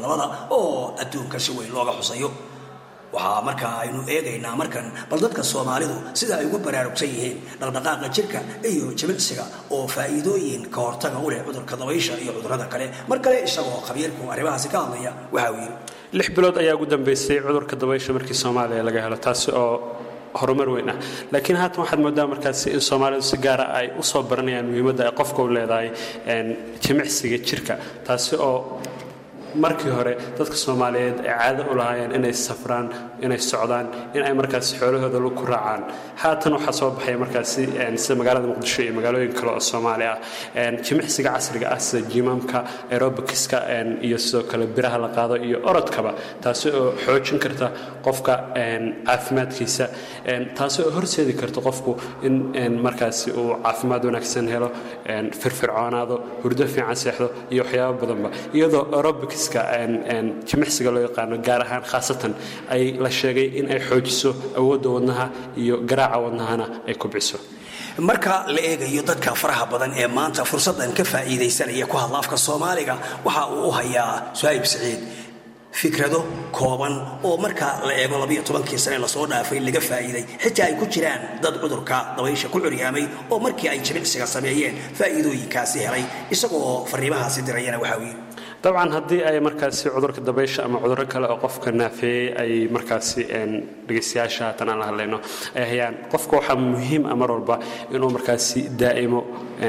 oo adduunka si weyn looga xusayo waxaa markaa aynu eegaynaa markan bal dadka soomaalidu sida ay ugu baraarugsan yihiin dhaqdhaqaaqa jirka iyo jimicsiga oo faa'iidooyin ka hortaga u leh cudurka dabaysha iyo cudurrada kale mar kale isagoo khabiirku arrimahaasi ka hadlaya waxa uu yidhi lix bilood ayaa ugu dambeysay cudurka dabaysha markii soomaaliya laga helo taasi oo horumar weyn ah laakiin haatan waxaad moodaa markaasi in soomaalidu si gaara ay u soo baranayaan muhiimadda ay qofka u leedahay jimicsiga jirka taasi oo markii hore dadka soomaaliyeed ay caado u lahaayeen inay safraan inay socdaan in ay markaasi xoolahooda ku raacaan haatan waxaa soo baxaya markaasi sida magaalada muqdisho iyo magaalooyin kale oo soomaali ah jimicsiga casriga ah sida jimaamka aerobikiska iyo sidoo kale biraha la qaado iyo orodkaba taasi oo xoojin karta qofka caafimaadkiisa taasi oo horseedi karta qofku in markaasi uu caafimaad wanaagsan helo firfircoonaado hurdo fiican seexdo iyo waxyaabo badanba iyadoo aerobics jimicsiga loo yaqaano gaar ahaan khaasatan ay la sheegay in ay xoojiso awoodda wadnaha iyo garaaca wadnahana ay kubciso marka la eegayo dadka faraha badan ee maanta fursaddan ka faa'iidaysanaya ku hadla afka soomaaliga waxa uu u hayaa suhayb siciid fikrado kooban oo marka la eego labiyo tobankii sane lasoo dhaafay laga faa'iiday xitaa ay ku jiraan dad cudurka dabaysha ku curyaamay oo markii ay jimicsiga sameeyeen faa'iidooyinkaasi helay isagoo fariimahaasi dirayana waxa uu yidhi dabcan haddii ay markaasi cudurka dabaysha ama cudurro kale oo qofka naafeeyey ay markaasi dhegaystayaasha haatan aan la hadlayno ay hayaan qofka waxaa muhiim ah mar walba inuu markaasi daa'imo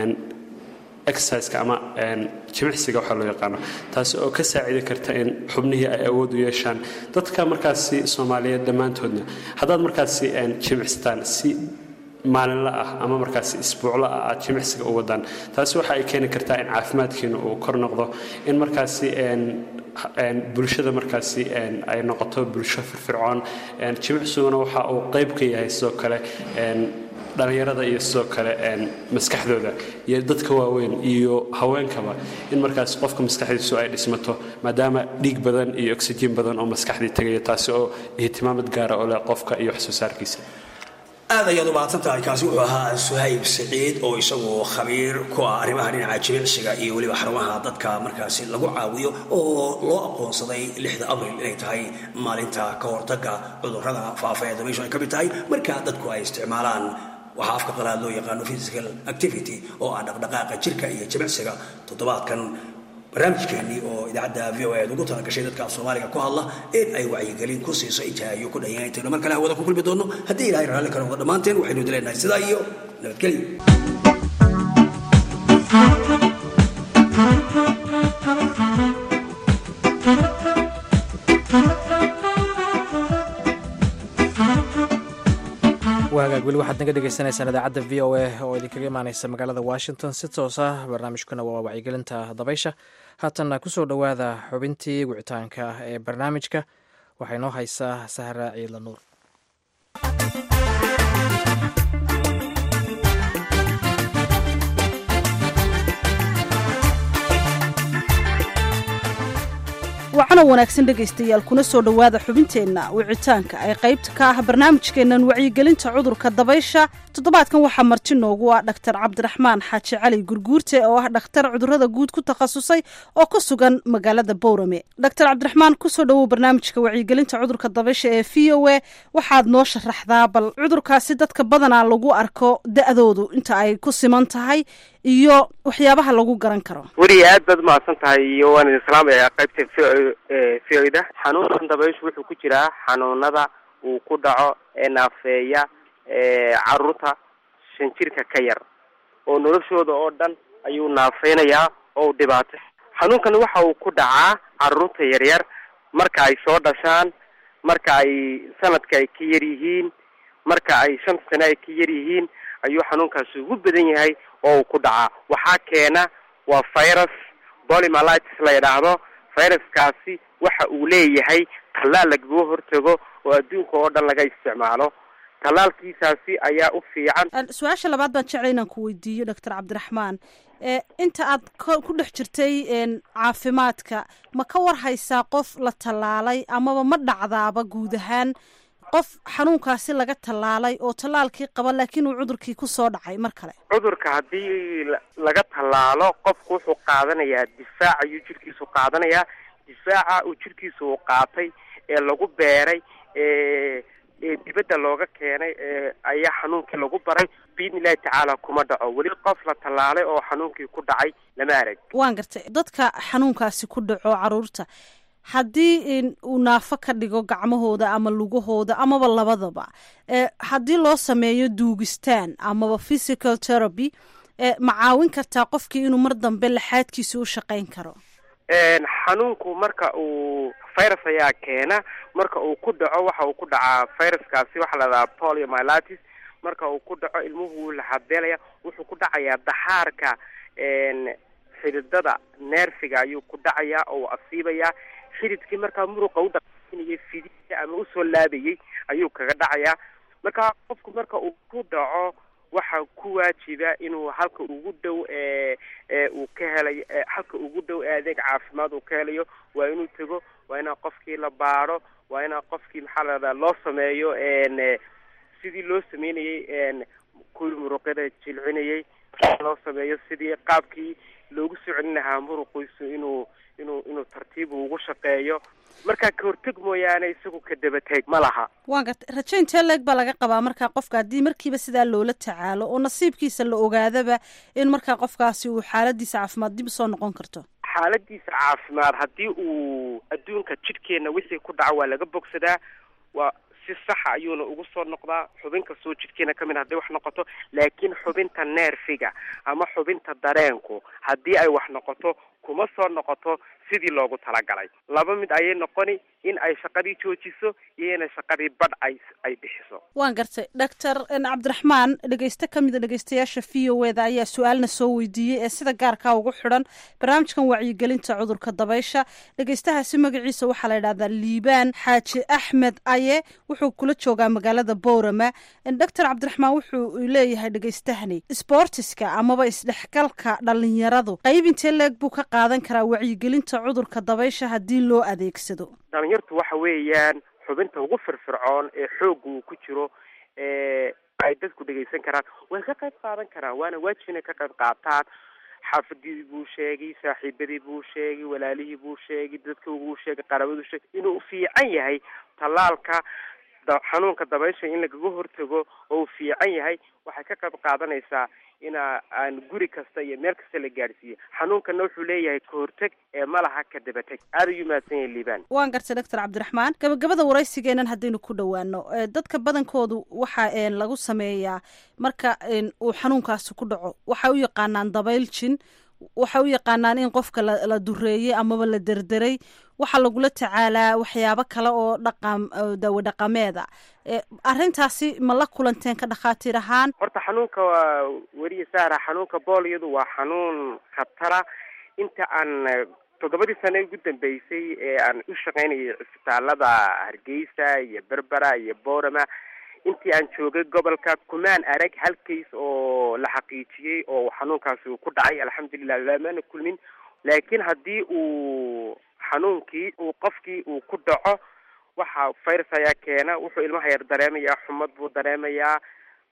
exerciseka ama jimicsiga waxaa loo yaqaano taasi oo ka saacidi karta in xubnihii ay awood u yeeshaan dadka markaasi soomaaliyeed dhammaantoodna haddaad markaasi jimicsataan si maalinla ah ama markaasi isbuucla ah aad jimicsiga u wadaan taasi waxa ay keeni kartaa in caafimaadkiina uu kor noqdo in markaasi bulshada markaasi ay noqoto bulsho firfircoon jimicsiguna waxa uu qayb ka yahay sidoo kale dhallinyarada iyo sidoo kale maskaxdooda iyo dadka waaweyn iyo haweenkaba in markaas qofka maskaxdiisu ay dhismato maadaama dhiig badan iyo oxygen badan oo maskaxdii tegaya taasi oo ihtimaamad gaara oo leh qofka iyo wax soo saarkiisa aad ayaad u mahadsan tahay kaasi wuxuu ahaa suhayb siciid oo isagu khabiir ku ah arrimaha dhinaca jimicsiga iyo weliba xarumaha dadka markaasi lagu caawiyo oo loo aqoonsaday lixda abril inay tahay maalinta ka hortaga cudurrada faafa ee dabayshu ay ka mid tahay marka dadku ay isticmaalaan waxaa afka qalaad loo yaqaano physical activity oo ah dhaqdhaqaaqa jirka iyo jimicsiga toddobaadkan barnaamijkeenii oo idaacadda v o eed ugu talagashay dadka af soomaaliga ku hadla in ay wacyigelin ku siiso intaayo ku dhanyahay intaynu mar kale hawada ku kulmi doonno haddii ilahay raalli ka noqdo dhammaanteen waxaynu idin leenahay sidaa iyo nabadgelyo waagaag weli waxaad naga dhegeysaneysaan idaacadda v o a oo idinkaga imaaneysa magaalada washington si toos ah barnaamijkuna waa wacyigelinta dabaysha haatanna kusoo dhowaada xubintii wicitaanka ee barnaamijka waxaa inoo haysaa sahra ciidla nuur wacana wanaagsan dhegaystayaal kuna soo dhowaada xubinteenna wicitaanka ee qaybta ka ah barnaamijkeennan wacyigelinta cudurka dabaysha toddobaadkan waxaa marti noogu ah dhaktar cabdiraxmaan xaaji cali gurguurte oo ah dhakhtar cudurrada guud ku takhasusay oo ku sugan magaalada bowrame dhaktar cabdiraxmaan kusoo dhowow barnaamijka wacyigelinta cudurka dabaysha ee v o a waxaad noo sharaxdaa bal cudurkaasi dadka badanaa lagu arko da-doodu inta ay ku siman tahay iyo waxyaabaha lagu garan karo weli aad baad umahadsan tahay iyo waan idin salaamayaa qaybta v o da xanuunkan dabayshu wuxuu ku jiraa xanuunada uu ku dhaco ee naafeeya caruurta shan jirka ka yar oo noloshooda oo dhan ayuu naafeynayaa oo u dhibaatay xanuunkan waxa uu ku dhacaa caruurta yaryar marka ay soo dhashaan marka ay sanadka ay ka yar yihiin marka ay shan sane ay ka yar yihiin ayuu xanuunkaasi ugu badan yahay oo uu ku dhacaa waxaa keena waa virus polymalitis la yidhaahdo viruskaasi waxa uu leeyahay tallaal lagaga hortago oo adduunka oo dhan laga isticmaalo tallaalkiisaasi ayaa u fiican su-aasha labaad baan jeclay inaan ku weydiiyo doctor cabdiraxmaan inta aad ku dhex jirtay caafimaadka ma ka war haysaa qof la tallaalay amaba ma dhacdaaba guud ahaan qof xanuunkaasi laga tallaalay oo tallaalkii qaba laakiin uu cudurkii kusoo dhacay mar kale cudurka haddii laga tallaalo qofku wuxuu qaadanayaa difaac ayuu jirkiisu qaadanayaa difaaca uu jirkiisa uu qaatay ee lagu beeray ee dibadda looga keenay ayaa xanuunkii lagu baray biidni illahi tacaala kuma dhaco weli qof la tallaalay oo xanuunkii ku dhacay lama arag waan gartay dadka xanuunkaasi ku dhaco caruurta haddii uu naafo ka dhigo gacmahooda ama lugahooda amaba labadaba haddii loo sameeyo duugistaan amaba physical therapy ma caawin kartaa qofkii inuu mar dambe laxaadkiisa u shaqayn karo xanuunku marka uu virus ayaa keena marka uu ku dhaco waxa uu ku dhacaa viruskaasi waxaa la dhahaa poliomyelitis marka uu ku dhaco ilmuhu wuu laxabeelaya wuxuu ku dhacayaa daxaarka xididada neerfiga ayuu ku dhacayaa oo uu asiibayaa xididkii markaa muruqa u dhaqaajinayay fidisa ama usoo laabayay ayuu kaga dhacayaa marka qofku marka uu ku dhaco waxaa ku waajiba inuu halka ugu dhow uu ka helayo halka ugu dhow ee adeeg caafimaad uu ka helayo waa inuu tego waa inaa qofkii la baadho waa inaa qofkii maxaa la dhahdaa loo sameeyo sidii loo sameynayay kuwii muruqyada jilcinayay loo sameeyo sidii qaabkii loogu soo celin lahaa muruqiisu inuu inuu inuu tartiib ugu shaqeeyo markaa ka horteg mooyaane isagu ka dabateeg ma laha waan gartay rajo intee leeg baa laga qabaa markaa qofka haddii markiiba sidaa loola tacaalo oo nasiibkiisa la ogaadaba in markaa qofkaasi uu xaaladiisa caafimaad dib usoo noqon karto xaaladiisa caafimaad haddii uu adduunka jidhkeenna wixii ku dhaco waa laga bogsadaa waa si saxa ayuuna ugu soo noqdaa xubin kastoo jidhkeena ka mid hadday wax noqoto laakiin xubinta neerfiga ama xubinta dareenku haddii ay wax noqoto kuma soo noqoto sidii loogu talagalay laba mid ayay noqoni in ay shaqadii joojiso iyo inay shaqadii badh ay ay bixiso waan gartay doctor cabdiraxmaan dhegeyste ka mida dhegeystayaasha v o eda ayaa su-aalna soo weydiiyey ee sida gaarkaa ugu xidhan barnaamijkan wacyigelinta cudurka dabaysha dhegeystahaasi magaciisa waxaa la yidhahdaa liibaan xaaji axmed aye wuxuu kula joogaa magaalada boorama doctor cabdiraxmaan wuxuu leeyahay dhegeystahani sbortiska amaba isdhexgalka dhalinyaradu qayb intee leeg buu ka qaadan karaa wacyigelinta cudurka dabaysha haddii loo adeegsado dhalinyartu waxa weeyaan xubinta ugu firfircoon ee xoogga uu ku jiro ee ay dadku dhegaysan karaan way ka qayb qaadan karaan waana waajib inay ka qayb qaataan xaafadii buu sheegay saaxiibadii buu sheegay walaalihii buu sheegay dadka uu sheegay qaraabaduu sheegay inuu fiican yahay tallaalka xanuunka dabaysha in lagaga hortago oo uu fiican yahay waxay ka qayb qaadanaysaa ina aan guri kasta iyo meel kasta la gaadhsiiyo xanuunkana wuxuu leeyahay kahorteg ee malaha ka dabateg aada ayuu mahadsan yahay liibaan waan gartay doctor cabdiraxmaan gabagabada waraysigeenan haddaynu ku dhowaano dadka badankoodu waxa lagu sameeyaa marka uu xanuunkaasi ku dhaco waxay u yaqaanaan dabayl jin waxay u yaqaanaan in qofka la dureeyey amaba la derderay waxaa lagula tacaalaa waxyaabo kale oo dhaqam dawo dhaqameeda arrintaasi ma la kulanteen ka dhakhaatiir ahaan horta xanuunka waa weriye saara xanuunka booliyadu waa xanuun khatara inta aan toddobadii sane ugu dambeysay ee aan u shaqaynayay cisbitaalada hargeysa iyo berbera iyo boorama intii aan joogay gobolka kumaan arag hal kays oo la xaqiijiyey oo xanuunkaasi uu ku dhacay alxamdulilah lamaana kulmin laakiin haddii uu xanuunkii uu qofkii uu ku dhaco waxa virus ayaa keena wuxuu ilmaha yar dareemayaa xumad buu dareemayaa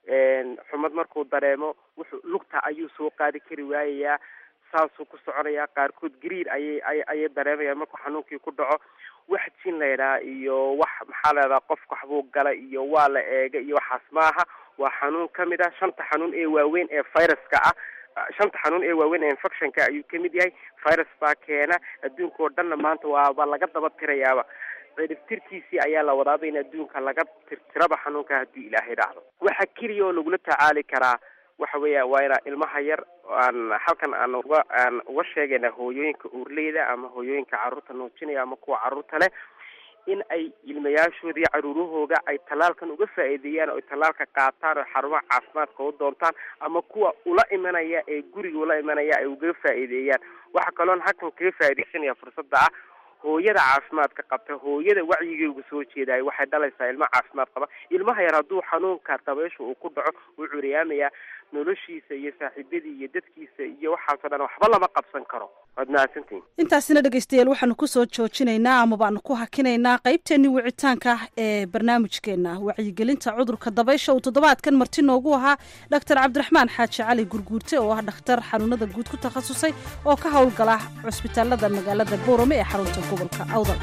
xumad markuu dareemo wuxuu lugta ayuu soo qaadi kari waayayaa saasuu ku soconayaa qaarkood gariir ayay ay ayay dareemayaan markuu xanuunkii ku dhaco wax jin laydhaha iyo wax maxaa leedaha qofka waxbuu gala iyo waa la eega iyo waxaas maaha waa xanuun kamid ah shanta xanuun ee waaweyn ee viruska ah shanta xanuun ee waaweyn ee infectionka ayuu kamid yahay virus baa keena adduunka oo dhanna maanta waaba laga daba tirayaaba ciribtirkiisii ayaa la wadaaba in adduunka laga tirtiraba xanuunka haddii ilaahay dhacdo waxa keliya oo lagula tacaali karaa waxa weeya waa inaa ilmaha yar aan halkan aan uga aan uga sheegayna hooyooyinka uurleyda ama hooyooyinka carruurta nuujinaya ama kuwa carruurta leh in ay ilmayaashooda iyo caruurahooga ay tallaalkan uga faa'iideeyaan oo ay tallaalka qaataan oo xarumaha caafimaadka u doontaan ama kuwa ula imanaya ee guriga ula imanaya ay uga faa'iideeyaan waxa kaloon halkan kaga faa'iidaysanaya fursadda ah hooyada caafimaadka qabta hooyada wacyigeegu soo jeedaay waxay dhalaysaa ilmo caafimaad qaba ilmaha yar hadduu xanuunka dabaysha uu ku dhaco wuu curiyaamayaa noloshiisa iyo saaxiibadii iyo dadkiisa iyo waxaasoo dhan waxba lama qabsan karo waad mahadsantihin intaasina dhegeystayaal waxaanu kusoo joojinaynaa ama baanu ku hakinaynaa qaybteennii wicitaanka ah ee barnaamijkeena wacyigelinta cudurka dabaysha uu toddobaadkan marti noogu ahaa doctor cabdiraxmaan xaaji cali gurguurte oo ah dhakhtar xanuunada guud ku takhasusay oo ka howlgala cusbitaalada magaalada boorame ee xarunta gobolka awdal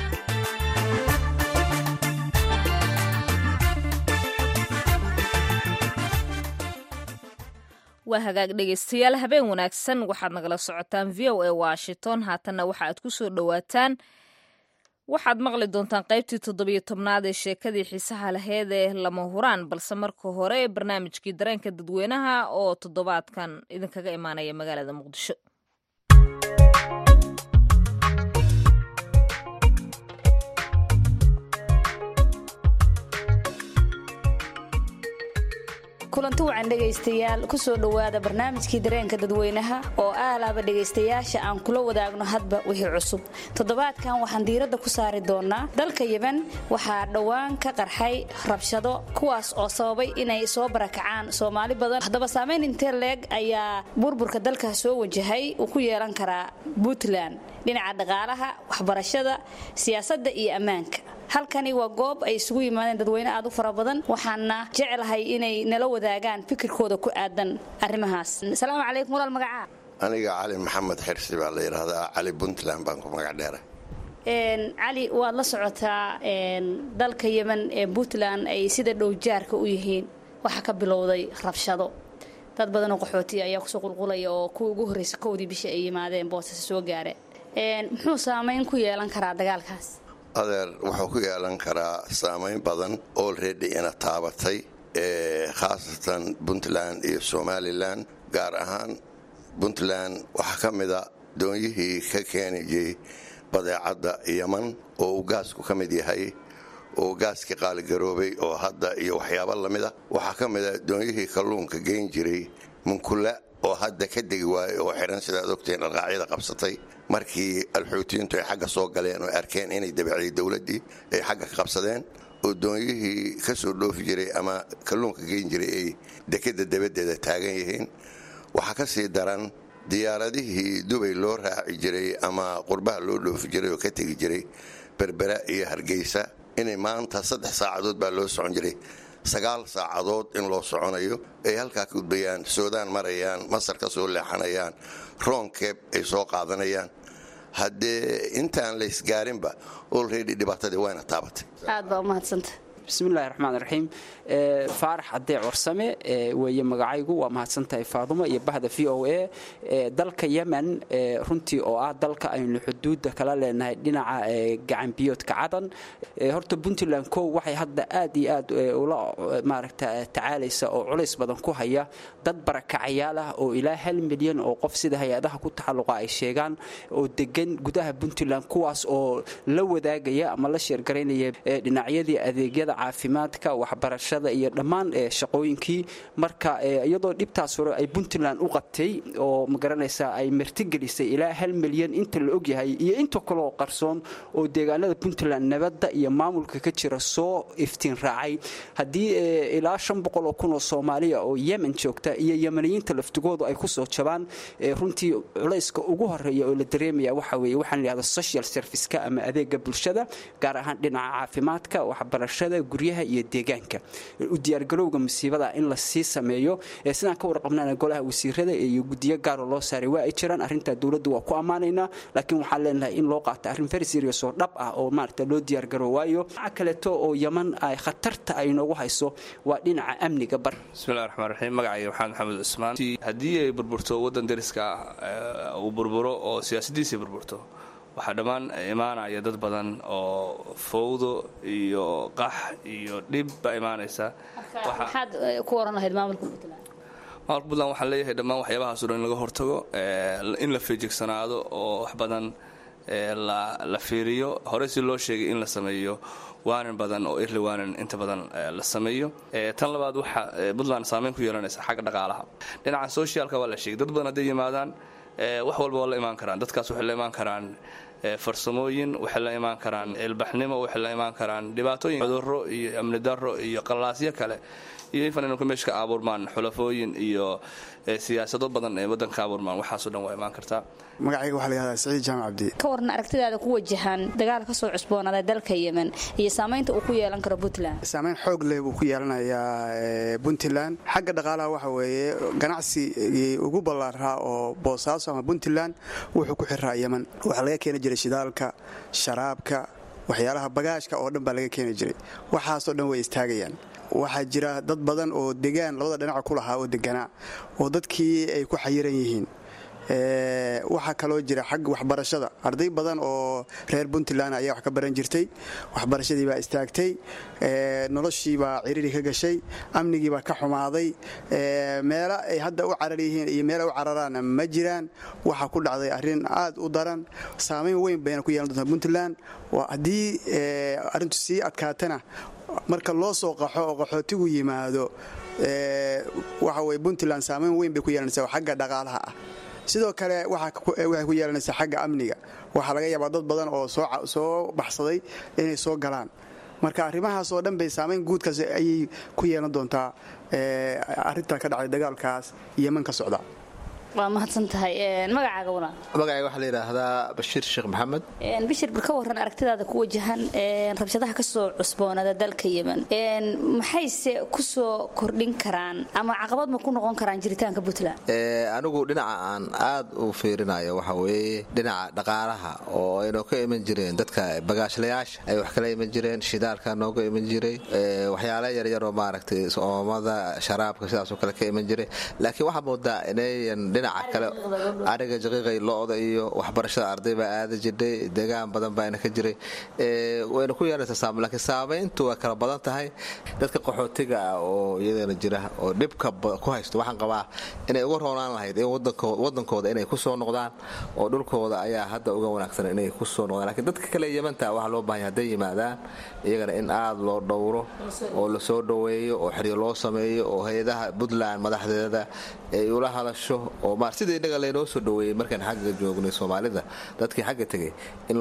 waa hagaag dhegaystayaal habeen wanaagsan waxaad nagala socotaan v o a washington haatanna waxa aad ku soo dhowaataan waxaad maqli doontaan qaybtii toddobiyo tobnaad ee sheekadii xiisaha laheyd ee lama huraan balse marka hore barnaamijkii dareenka dadweynaha oo toddobaadkan idinkaga imaanaya magaalada muqdisho kulanti wacan dhegaystayaal kusoo dhowaada barnaamijkii dareenka dadweynaha oo aalaaba dhegaystayaasha aan kula wadaagno hadba wixii cusub toddobaadkan waxaan diiradda ku saari doonaa dalka yeban waxaa dhowaan ka qarxay rabshado kuwaas oo sababay inay soo barakacaan soomaali badan haddaba saamayn intee leeg ayaa burburka dalkaas soo wajahay uu ku yeelan karaa puntland dhinaca dhaqaalaha waxbarashada siyaasadda iyo ammaanka halkani waa goob ay isugu yimaadeen dadweyne aad u fara badan waxaana jeclahay inay nala wadaagaan fikirkooda ku aadan arrimahaas asalaamu calaykum walaal magacaa aniga cali maxamed xirsi baa la yidhaahdaa cali puntland baan ku magac dheera cali waad la socotaa dalka yemen ee puntland ay sida dhow jaarka u yihiin waxaa ka bilowday rabshado dad badanoo qaxootiya ayaa kusoo qulqulaya oo kuwii ugu horreysa kowdii bisha ay yimaadeen boosase soo gaareen muxuu saamayn ku yeelan karaa dagaalkaas adeer wuxuu ku yeelan karaa saamayn badan olredy ina taabatay khaasatan puntland iyo somalilan gaar ahaan puntland waxaa ka mida doonyihii ka keeni jiray badeecadda yaman oo uu gaasku ka mid yahay oo gaaskii qaaligaroobay oo hadda iyo waxyaabo lamida waxaa ka mida doonyihii kalluunka geyn jiray munkula oo hadda ka degi waayey oo xihan sidaad ogteen dhaqaacyada qabsatay markii alxuutiyiintu ay xagga soo galeen oo arkeen inay dabacday dowladdii ay xagga ka qabsadeen oo doonyihii ka soo dhoofi jiray ama kalluunka geyn jiray ay dekadda dabaddeeda taagan yihiin waxaa ka sii daran diyaaradihii dubay loo raaci jiray ama qurbaha loo dhoofi jiray oo ka tegi jiray berbera iyo hargeysa inay maanta saddex saacadood baa loo socon jiray sagaal saacadood in loo soconayo ay halkaa ka gudbayaan suudaan marayaan masar ka soo leexanayaan roonkeeb ay soo qaadanayaan haddee intaan laysgaarinba olredy dhibaatadii wayna taabatay aad baa umahadsanta bismillahi raxmaan raxiim faarax cadee corsame weeye magacaygu waa mahadsantahay faadumo iyo bahda v o a dalka yemen runtii oo ah dalka aynu xuduudda kala leenahay dhinaca gacanbiyoodka cadan horta puntland kow waxay hadda aad iyo aad ula maaragta tacaalaysa oo culays badan ku haya dad barakacayaal ah oo ilaa hal milyan oo qof sida hay-adaha ku taxalluqa ay sheegaan oo degan gudaha puntland kuwaas oo la wadaagaya ama la sheergaraynaya dhinacyadii adeegyada caafimaadka waxbarashada iyo dhammaan shaqooyinkii marka iyadoo dhibtaas hore ay puntland u qabtay oo magaranaysa ay martigelisay ilaa hal milyan inta la ogyahay iyo inta kaleoo qarsoon oo deegaanada puntland nabadda iyo maamulka ka jira soo iftiin raacay haddii ilaa shan boqol oo kun oo soomaaliya oo yemen joogta iyo yemaniyiinta laftigoodu ay kusoo jabaan runtii culayska ugu horeeya oo la dareemaya waxa weeye waxaan layihahda social serviceka ama adeega bulshada gaar ahaan dhinaca caafimaadka waxbarashada guryaha iyo deegaanka u diyaargarowga musiibada in la sii sameeyo sidaan ka warqabnana golaha wasiirada iyo gudiyo gaaroo loo saaray waa ay jiraan arrintaa dowladda waa ku ammaanaynaa laakiin waxaan leenahay in loo qaata arrin very serious oo dhab ah oo maarata loo diyaargarow waayo dhinaca kaleeto oo yaman ay khatarta ay noogu hayso waa dhinaca amniga bar bismillahi raxmaan raxiim magacayga maxamed maxamed cusmaan haddii ay burburto waddan dariska ah uu burburo oo siyaasadiisii burburto waxaa dhammaan imaanaya dad badan oo fowdo iyo qax iyo dhib baa imaanaysa maxaad ku oran lahayd maamulka puntland maamulka puntland waxaan leeyahay dhammaan waxyaabahaas o dhan in laga hortago in la feejigsanaado oo wax badan la fiiriyo hore si loo sheegay in la sameeyo waanan badan oo irli waanan inta badan la sameeyo tan labaad waxa puntland saameyn ku yeelanaysa xagga dhaqaalaha dhinaca socialka waa la sheegay dad badan hadday yimaadaan wax walba waa la imaan karaan dadkaas waxay la imaan karaan farsamooyin waxay la imaan karaan ilbaxnimo waxay la imaan karaan dhibaatooyin cudurro iyo amni darro iyo qalaasyo kale iyo infan inuu meesha ka abuurmaan xulafooyin iyo siyaasado badan ee waddanka abuurmaan waxaasoo dhan waa imaan kartaa magacayga waxaa la yihahdaa saciid jaamac cabdi ka waran aragtidaada ku wajahan dagaal ka soo cusboonaaday dalka yemen iyo saamaynta uu ku yeelan karo puntland saamayn xoog leh buu ku yeelanayaa puntland xagga dhaqaalaha waxa weeye ganacsigii ugu ballaaraa oo boosaaso ama puntland wuxuu ku xiraa yemen waxaa laga keeni jiray shidaalka sharaabka waxyaalaha bagaashka oo dhan baa laga keeni jiray waxaasoo dhan way istaagayaan waxaa jira dad badan oo degaan labada dhinaca ku lahaa oo deganaa oo dadkii ay ku xayiran yihiin waxaa kaloo jira xagga waxbarashada arday badan oo reer puntland ayaa wax ka baran jirtay waxbarashadii baa istaagtay noloshii baa ciriri ka gashay amnigii baa ka xumaaday meelo ay hadda u carar yihiin iyo meela u cararaana ma jiraan waxaa ku dhacday arrin aad u daran saamayn weyn bayna ku yeelan doontaa puntland haddii arrintu sii adkaatana marka loo soo qaxo oo qaxootigu yimaado waxa weye puntland saamayn weyn bay ku yeelanaysaa xagga dhaqaalaha ah sidoo kale waxay ku yeelanaysaa xagga amniga waxaa laga yaabaa dad badan oo soo baxsaday inay soo galaan marka arrimahaas oo dhan bay saamayn guudkaas ayay ku yeelan doontaa arrinta ka dhacday dagaalkaas yeman ka socda waa mahadsan tahay magacaaga walaal magacayga waxaa la yidhaahdaa bashiir sheekh maxamed bishir bar ka waran aragtidaada ku wajahan rabshadaha ka soo cusboonada dalka yemen maxayse ku soo kordhin karaan ama caqabad ma ku noqon karaan jiritaanka puntland anigu dhinaca aan aad u fiirinayo waxa weeye dhinaca dhaqaalaha oo aynoo ka iman jireen dadka bagaashlayaasha ay wax kala iman jireen shidaalka nooga iman jiray waxyaala yaryaroo maaragtay oomada sharaabka sidaasoo kale ka iman jiray laakiin waxaa moodaa inayan dhinaca kale ariga jaqiiqay lo-da iyo waxbarashada arday baa aada jidhay deegaan badan baana ka jiray wayna ku yeelaysaa saamayn laakiin saamayntu waa kala badan tahay dadka qaxootiga ah oo iyadana jira oo dhibka ku haysto waxaan qabaa inay uga roonaan lahayd in wadankooda inay ku soo noqdaan oo dhulkooda ayaa hadda uga wanaagsan inay ku soo noqdaan lakiin dadka kale yamanta waxaa loo bahanya hadday yimaadaan iyagana in aada loo dhowro oo lasoo dhoweeyo oo xiriir loo sameeyo oo hay-adaha puntland madaxdeeda ay ula hadasho oo maar sida innaga laynoo soo dhoweeyey markaan xagga joognay soomaalida dadkii xagga tegay in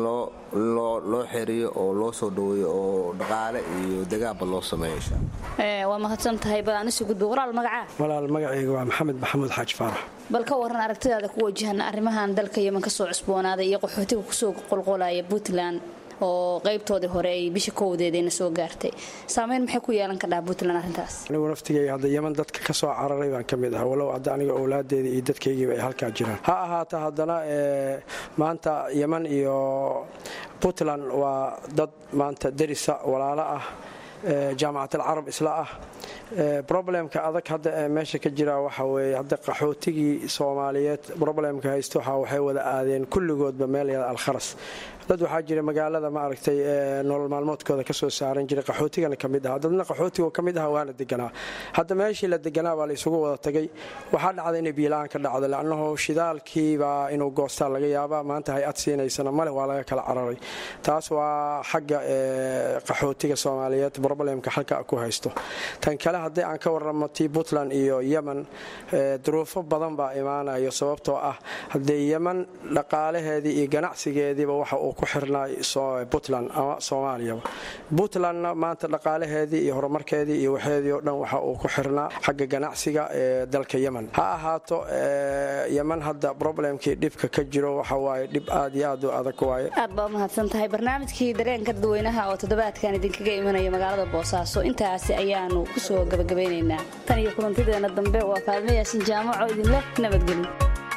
loo xiriyo oo loo soo dhoweeyo oo dhaqaale iyo degaanba loo sameeyo insha waa mahadsan tahay badaanisu gudbo walaal magacaa walaal magacayga waa maxamed maxamuud xaaji faarax bal ka waran aragtidaada ku wajahan arrimahan dalka yeman ka soo cusboonaaday iyo qaxootiga kusoo qolqolaya puntland oo qaybtoodii hore ay bisha kowdeedayna soo gaartay saamayn maxay ku yeelan kadhaa puntland arrintaas anigu naftigayga hadda yeman dadka ka soo cararay baan ka mid ah walow hadda aniga owlaadeeda iyo dadkaygiiba ay halkaa jiraan ha ahaata haddana maanta yeman iyo puntland waa dad maanta derisa walaalo ah jaamacat alcarab isla ah roblemka adag hadda ee meesha ka jira waxa weeye hadda qaxootigii soomaaliyeed roblemka haysto waxa waxay wada aadeen kulligoodba meel yada alkharas dad waxaa jira magaalada maaragtay nolol maalmoodkooda kasoo saaran jiray qaxootigana ka mid aha dadna qaxootigo ka mid aha waana deganaa hadda meeshii la deganaa baa la isugu wada tagay waxaa dhacda inay biilaan ka dhacdo lannahu shidaalkiibaa inuu goostaa laga yaabaa maanta hay-ad siinaysana male waa laga kala cararay taas waa xagga qaxootiga soomaaliyeed roblemka halka ku haysto tan kale haddii aan ka waramo tii puntland iyo yemen duruufo badan baa imaanayo sababtoo ah haddee yemen dhaqaalaheedii iyo ganacsigeediiba waxa uu ku xirnaa puntland ama soomaaliyaba puntlandna maanta dhaqaalaheedii iyo horumarkeedii iyo waxeedii oo dhan waxa uu ku xirnaa xagga ganacsiga ee dalka yemen ha ahaato yemen hadda roblemkii dhibka ka jiro waxa waaye dhib aad iyo aad u adag waaye aad baa umahadsan tahay barnaamijkii dareenka dadweynaha oo toddobaadkan idinkaga imanaya magaalada boosaaso intaasi ayaanu kusoo gabagabaynaynaa tan iyo kulantideena dambe waa faadmo yaasin jaamaco idinleh nabadgelyo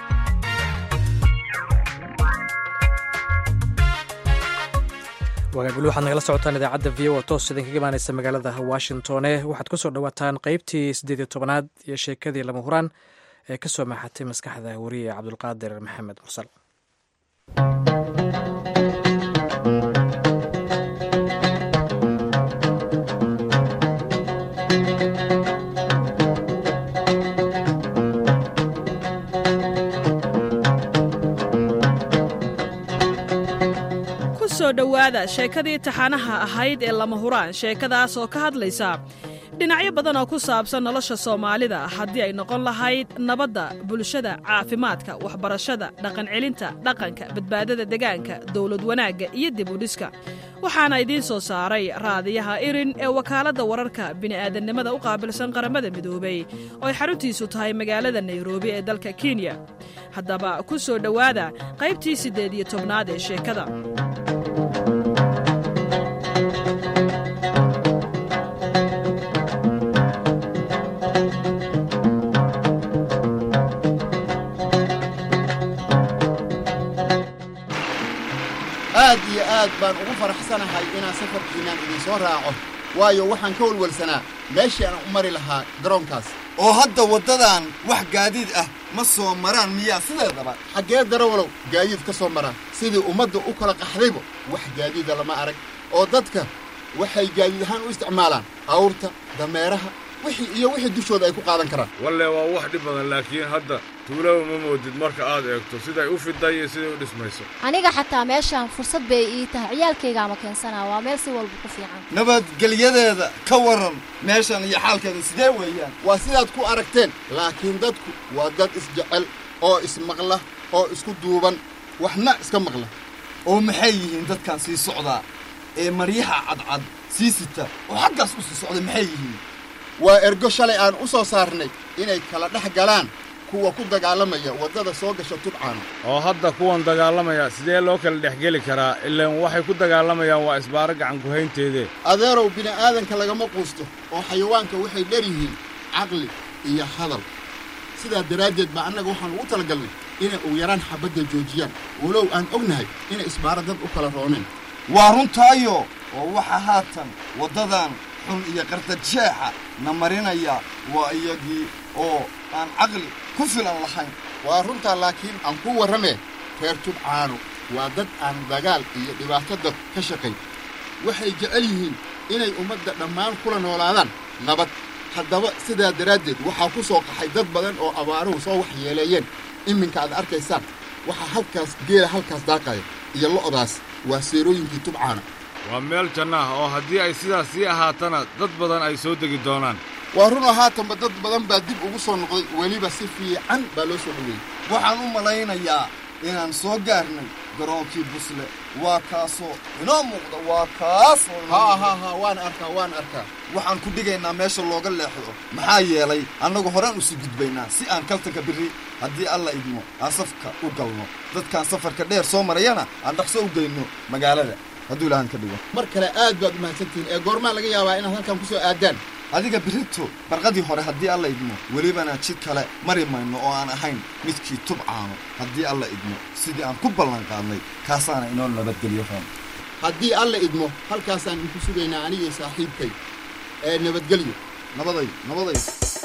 wagaaguli waxaad nagala socotaan idaacadda v o toos idinkaga imaaneysa magaalada washingtone waxaad ku soo dhowaataan qeybtii siddeed iyo tobanaad iyo sheekadii lama huraan ee ka soo maxatay maskaxda wariye cabdulqaadir maxamed mursal soo dhowaada sheekadii taxanaha ahayd ee lama huraan sheekadaas oo ka hadlaysa dhinacyo badan oo ku saabsan nolosha soomaalida haddii ay noqon lahayd nabadda bulshada caafimaadka waxbarashada dhaqancelinta dhaqanka badbaadada degaanka dowlad wanaagga iyo dib u dhiska waxaana idiin soo saaray raadiyaha irin ee wakaaladda wararka bini'aadannimada u qaabilsan qaramada midoobay oo ay xaruntiisu tahay magaalada nairobi ee dalka kenya haddaba ku soo dhowaada qaybtii siddeed iyo tobnaad ee sheekada aad iyo aad baan ugu faraxsanahay inaan safarkiinaan idinsoo raaco waayo waxaan ka walwalsanaa meeshii aan u mari lahaa garoonkaas oo hadda waddadan wax gaadiid ah ma soo maraan miyaa sideedaba xaggee darawalow gaadiid ka soo maraa sidii ummadda u kala qaxdayba wax gaadiida lama arag oo dadka waxay gaadiid ahaan u isticmaalaan awrta dameeraha wixii iyo wixii dushooda ay ku qaadan karaan walle waa wax dhib badan laakiin hadda tuulaba ma moodid marka aad eegto siday u fiday iyo siday u dhismayso aniga xataa meeshaan fursad bay ii tahay ciyaalkaygaama keensanaa waa meel si walba ku fiican nabadgelyadeeda ka warran meeshan iyo xaalkeeda sidee weeyaan waa sidaad ku aragteen laakiin dadku waa dad isjecel oo ismaqla oo isku duuban waxna iska maqla oo maxay yihiin dadkan sii socdaa ee maryaha cadcad sii sita oo xaggaas u sii socda maxay yihiin waa ergo shalay aan u soo saarnay inay kala dhex galaan kuwa ku dagaalamaya waddada soo gasha tubcaana oo hadda kuwan dagaalamaya sidee loo kala dhexgeli karaa ilaan waxay ku dagaalamayaan waa isbaaro gacan kuhaynteedee adeerow bini'aadanka lagama quusto oo xayawaanka waxay dheryihiin caqli iyo hadal sidaa daraaddeed baa annaga waxaan ugu talagalnay inay ugu yaraan xabadda joojiyaan walow aan ognahay inay isbaaro dad u kala rooneen waa runtaayo oo waxa haatan waddadan xun iyo qardajeexa na marinaya waa iyagii oo aan caqli ku filan lahayn waa runtaa laakiin aan ku warramee reer tubcaano waa dad aan dagaal iyo dhibaato dad ka shaqayn waxay jecel yihiin inay ummadda dhammaan kula noolaadaan nabad haddaba sidaa daraaddeed waxaa ku soo qaxay dad badan oo abaaruhu soo waxyeeleeyeen iminka aad arkaysaan waxaa halkaas geela halkaas daaqaya iyo lo'daas waa seerooyinkii tubcaana waa meel janno ah oo haddii ay sidaas sii ahaatana dad badan ay soo degi doonaan waa runoo haatanba dad badan baa dib ugu soo noqday weliba si fiican baa loo soo dhoweeyey waxaan u malaynayaa inaan soo gaarnay garoonkii busle waa kaasoo inoo muuqda waa kaasoo haa haa haa waan arkaa waan arkaa waxaan ku dhigaynaa meesha looga leexdo maxaa yeelay annagu horaan usi gudbaynaa si aan kaltanka birri haddii alla idmo aan safka u galno dadkaan safarka dheer soo marayana aan dhaqso u geyno magaalada hadduu ilaahan ka dhigo mar kale aad baad u mahadsantihiin ee goormaa laga yaabaa inaad halkan ku soo aadaan adiga birito barqadii hore haddii alla idmo welibana jid kale mari mayno oo aan ahayn midkii tubcaano haddii alla idmo sidii aan ku ballan qaadnay kaasaana inoo nabadgelyo roon haddii alla idmo halkaasaan idinku sugaynaa anigii saaxiibkay ee nabadgelyo nabaday nabaday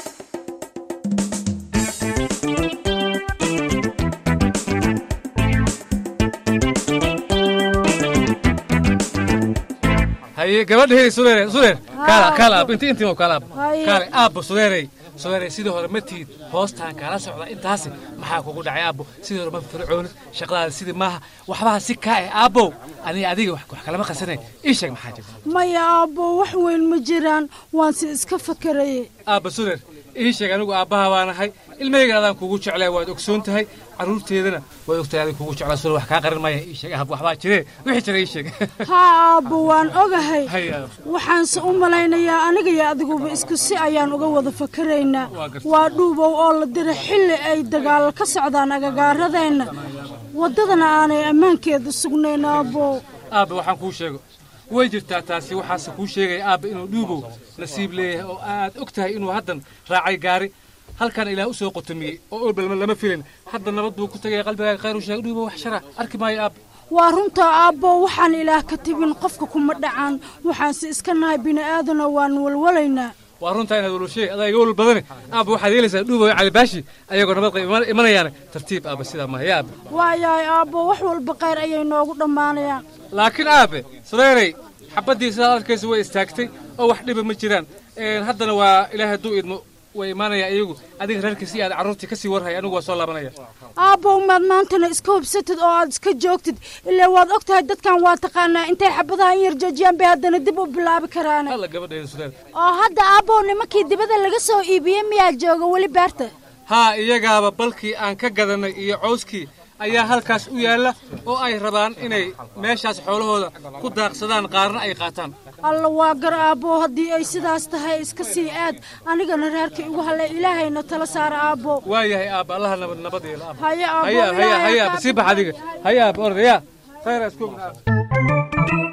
haye gabadhahey sudeere sudeer kaala kaala aab inti intii kaala aab Haye. kaale aabbo sudeerey sudeerey sidii hore ma tiid hoostaan kaala socda intaasi maxaa kugu dhacay aabbo sidii hore ma fircoonid shaqadaada sidii maaha waxbaha si kaa eh aabbow aniga adiga wax wax kalama qasanay ii sheeg maxaa jirta maya aabbo wax weyn ma jiraan waan si iska fakaraye aabba sudeer ii sheeg anigu aabbaha baa nahay ilmahaygan adaan kugu jeclay waad ogsoon tahay carruurteedana waad ogtahay adig kugu jeclaa sudeer wax kaa qarin maya ii sheeg aab waxbaa jiree wixii jira ii sheeg haa aabbo waan ogahay Hay, aab. waxaanse u malaynayaa aniga iyo adiguba isku si ayaan uga wada fakaraynaa Waa gartay. waa dhuubow oo la dira xilli ay dagaal ka socdaan agagaaradeenna waddadana aanay ammaankeeda sugnayn aabbo aabba waxaan kuu sheego way jirtaa taasi waxaase kuu sheegaya aabba inuu dhuubow nasiib leeyahay oo aad og tahay inuu haddan raacay gaari halkan ilaah u soo qotomiyey oo olbalma lama filin hadda nabad buu ku tagaya qalbigaaga khayr u sheeg dhuubow wax shara arki maayo aabba waa runtaa aabbo waxaan ilaah ka tibin qofka kuma dhacaan waxaanse iska nahay bini'aadana waan walwalaynaa waa runtaa inaad walwashay adaa iga walwal badane aabba waxaad yeelaysaa dhuubow iyo calibaashi ayagoo nabad qaba iman- imanayaane tartiib aabba sidaa maaha ya aabba waayahay aabbo wax walba khayr ayay noogu dhammaanayaan laakiin aabe sudeerey xabaddii sidaad arkaysa way istaagtay oo wax dhiba ma jiraan Een, haddana waa ilaahay hadduu idmo way imaanaya iyagu adiga reerkiisi aad carruurtii kasii warhay anigu waa soo laabanaya aabbow maad maantana iska hubsatid oo aad iska joogtid ilaa waad og tahay dadkan waa taqaanaa intay xabadaha in yar joojiyaan bay haddana dib u bilaabi karaan alla gabadheeda sudeer oo hadda aabbow nimankii dibadda laga soo iibiyey miyaa jooga weli beerta haa iyagaaba balkii aan ka gadannay iyo cawskii ayaa halkaas u yaalla oo ay rabaan inay meeshaas xoolahooda ku daaqsadaan qaarna ay qaataan alla waa gar aabbow haddii ay sidaas tahay iska sii aad anigana reerka igu hallay ilaahayna tala saara aabbo waa yahay aabba allaha nabad nabad yeelo aabba haye aabbo haya haya ilaahay haya ha aabba kaa sii bax adiga haya aabba orda yaa khayra isku ogna aabba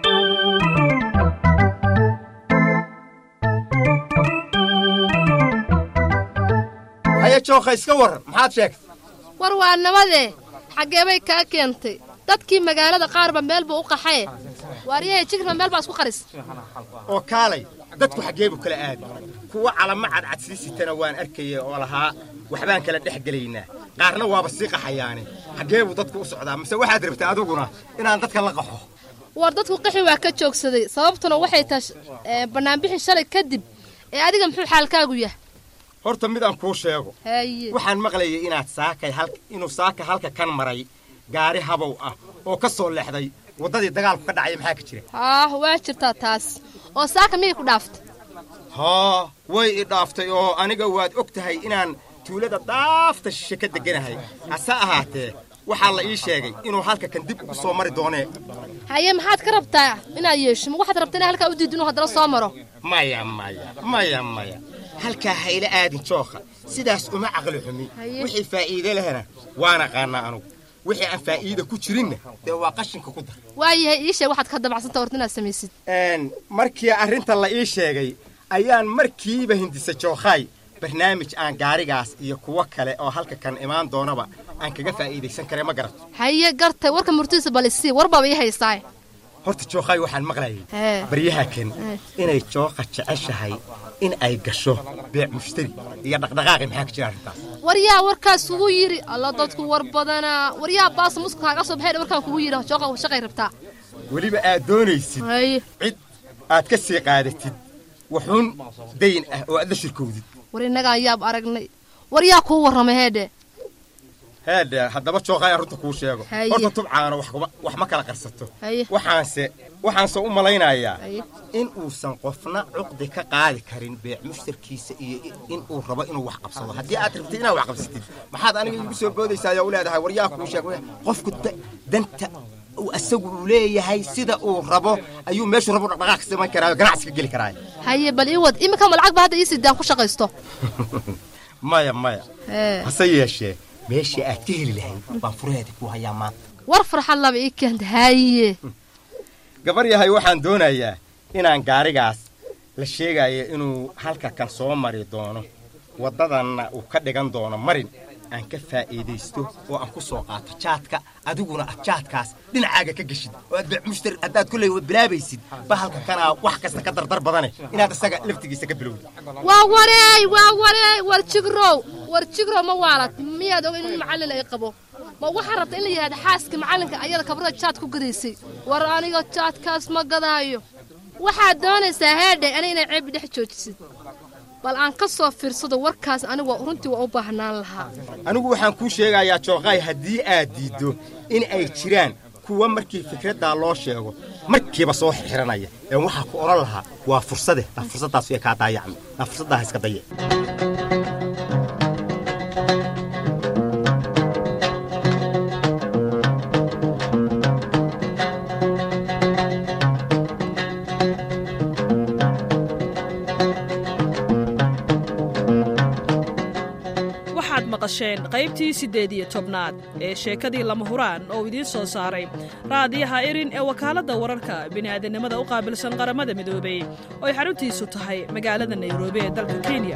haya jookha iska warran maxaad sheegtay war waa nabadee xaggee bay kaa keentay dadkii magaalada qaarba meel buu u qaxaye waaryahay jigrma meel baa isku qaris oo kaalay dadku xaggee buu kala aadi kuwa calamo cadcad sii sitana waan arkaya oo lahaa waxbaan kala dhex gelaynaa qaarna waaba sii qaxayaane xaggee buu dadku u socdaa mise waxaad rabtay adiguna inaan dadka la qaxo war dadku qaxi waa ka joogsaday sababtuna waxay tahay eh, bannaanbixi shalay kadib ee adiga muxuu xaalkaagu yahay horta midaan kuu sheego haye waxaan maqlayay inaad saakay hal inuu saaka halka kan maray gaari habow ah oo ka soo leexday waddadii dagaalku ka dhacaya maxaa ka jira haah waa jirtaa taas oo saaka miyay ku dhaaftay haa way i dhaaftay oo aniga waad og tahay inaan tuulada dhaafta shishe ka degganahay hase ahaatee waxaa la ii sheegay inuu halka kan dib ugu soo mari doonee haye maxaad ka rabtaa inaad yeesho ma waxaad rabtaa inaa halkaa u diid inuu haddana soo maro maya maya maya maya halkaa hayla aadin jookha sidaas uma caqli xumi Haye. wixii faa'iide lehna waan aqaanaa anugu wixii aan faa'iida ku jirinna dee waa qashinka ku dar waayahay ii sheeg waxaad ka dabacsanta horta inaad samaysid Een, markii arrinta la ii sheegay ayaan markiiba hindisa jookhaay barnaamij aan gaarigaas iyo kuwo kale oo halka kan imaan doonaba aan kaga faa'iidaysan kare ma garato haye gartay warka murtiisa bal isii warbaaba ii haystaa horta jookhaay waxaan maqlayay Hee. baryaha kan Hee. inay jooqa jeceshahay in ay gasho beec mushtari iyo dhaqdhaqaaqi maxaa ka jira arrintaas waryaa warkaas kugu yidhi alla dadku war badanaa waryaa baasa muska kaaga soo baxay warkaan kugu yidhi shooqa shaqay rabtaa weliba aad doonaysid cid aad ka sii qaadatid wuxuun dayn ah oo aad la shirkowdid war innagaan yaab aragnay waryaa kuu warramay heedhe heedhe haddaba jooqaa arrinta kuu sheego Haye. horta tubcaana wax kuma- wax ma kala qarsato Haye. waxaanse waxaanse u malaynayaa in uusan qofna cuqdi ka qaadi karin beec mushtarkiisa iyo in uu rabo inuu wax qabsado haddii aad rabtid inaad wax qabsatid maxaad aniga iigu soo boodaysaa ayaa u leedahay waryaa kuu sheeg qofku da- danta uu asagu uu leeyahay sida uu rabo ayuu meeshuu rabo dhaqdhaqaaq ka samayn karaa ganacsi ka geli karaa haye bal ii wad iminka ma lacag ba hadda ii sidaan ku shaqaysto maya maya Ee. hase yeeshee meeshii aad ka heli lahayd baan furaheedii ku hayaa maanta war farxad laba ii keenta haye gabar yahay waxaan doonayaa inaan gaarigaas la sheegayo inuu halka kan soo mari doono waddadanna uu ka dhigan doono marin aan ka faa'iidaysto oo aan ku soo qaato jaadka adiguna aad jaadkaas dhinacaaga ka geshid oo aad beec mushtari haddaad kolley bilaabaysid ba halka kanaa wax kasta ka dardar badane inaad isaga laftigiisa ka bilowdid waa wareey waa wareey war jigrow war jigrow ma waalad miyaad oga in macallin ay qabo ma waxaa rabta in la yidhahda xaaska macallinka ayada kabrada jaad ku gadaysay war aniga jaadkaas ma gadaayo waxaad doonaysaa heedhe ani inay ceebi dhex joojisid bal aan ka soo fiirsado warkaas anigu runtii waa u baahnaan lahaa anigu waxaan kuu sheegayaa jooqaay haddii aad diiddo in ay jiraan kuwa markii fikraddaa loo sheego markiiba soo xirxiranaya ee waxaa ku odhan lahaa waa fursade aa fursaddaas way kaa daayacmi aa fursaddaa iska daye waxaad maqasheen qaybtii siddeed iyo tobnaad ee sheekadii lama huraan oo idiin soo saaray raadiyaha erin ee wakaaladda wararka bini'aadannimada u qaabilsan qaramada midoobey oo ay xaruntiisu tahay magaalada nairobi ee dalka kenya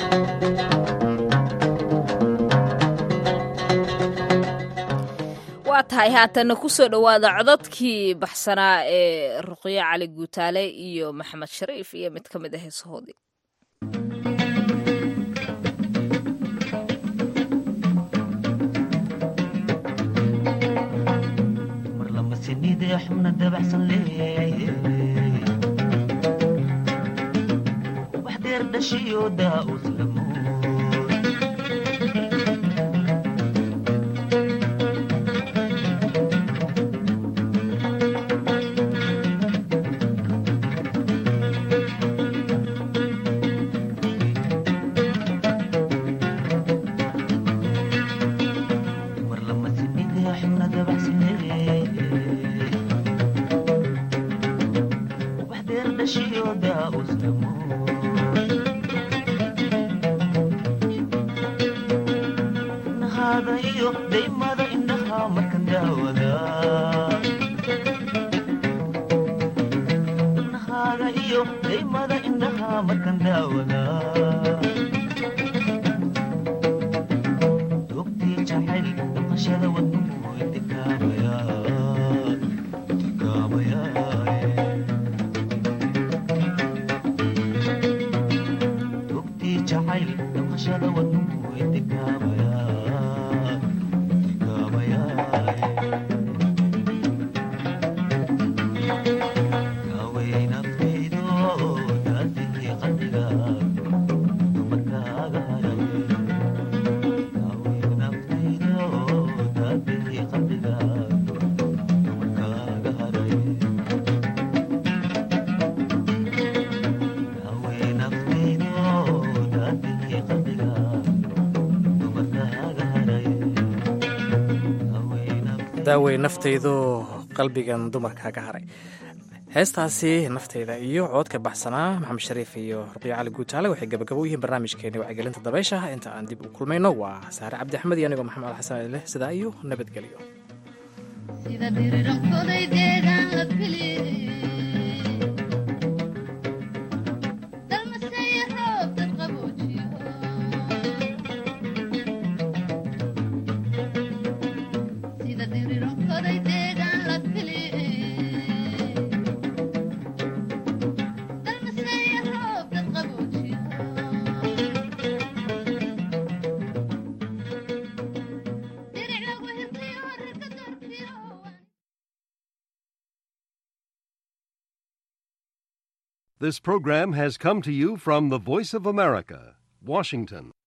waa tahay haatanna ku soo dhowaada cododkii baxsanaa ee ruqyo cali guutaale iyo maxamed shariif iyo mid ka mid ah heesahoodii xubna dabacsan leeyahay wax deer dhashiyo daa'us lamo mar lama sinide xubna dabacsan leeyahay wax deer dhashiyo daa'us lamo nahaada iyo daymada indhaha markan daawada nahaada iyo daymada indhaha markan daawada dogtii jacayl dhaqashada wadnuhu intikaabaya intikaabaya dogtii jacayl dhaqashada wadnuhu intikaabaya intikaabaya kaaway naftaydo daadihii qalbiga dumarkaaga haray kaaway naftaydo daadihii qalbiga dumarkaaga haray kaaway naftaydo daadihii qalbiga dumarkaaga haray daawey naftaydu qalbigan dumarka ka haray heestaasi nafteyda iyo coodka baxsanaa maxamed shariif iyo ruqyo cali guutaale waxay gabagabo u yihiin barnaamijkeeni wacyigelinta dabaysha inta aan dib u kulmayno waa saare cabdi axmed iyo anigoo maxamed alxasan aleh sidaa iyo nabadgelyo sida dirirankodaydeedaan la filiyey dalmasaya roob dad qaboojiyo sida dirirankodaydeedaan la filiyey dalmasaya roob dad qaboojiyo This program has come to you from the Voice of America, Washington.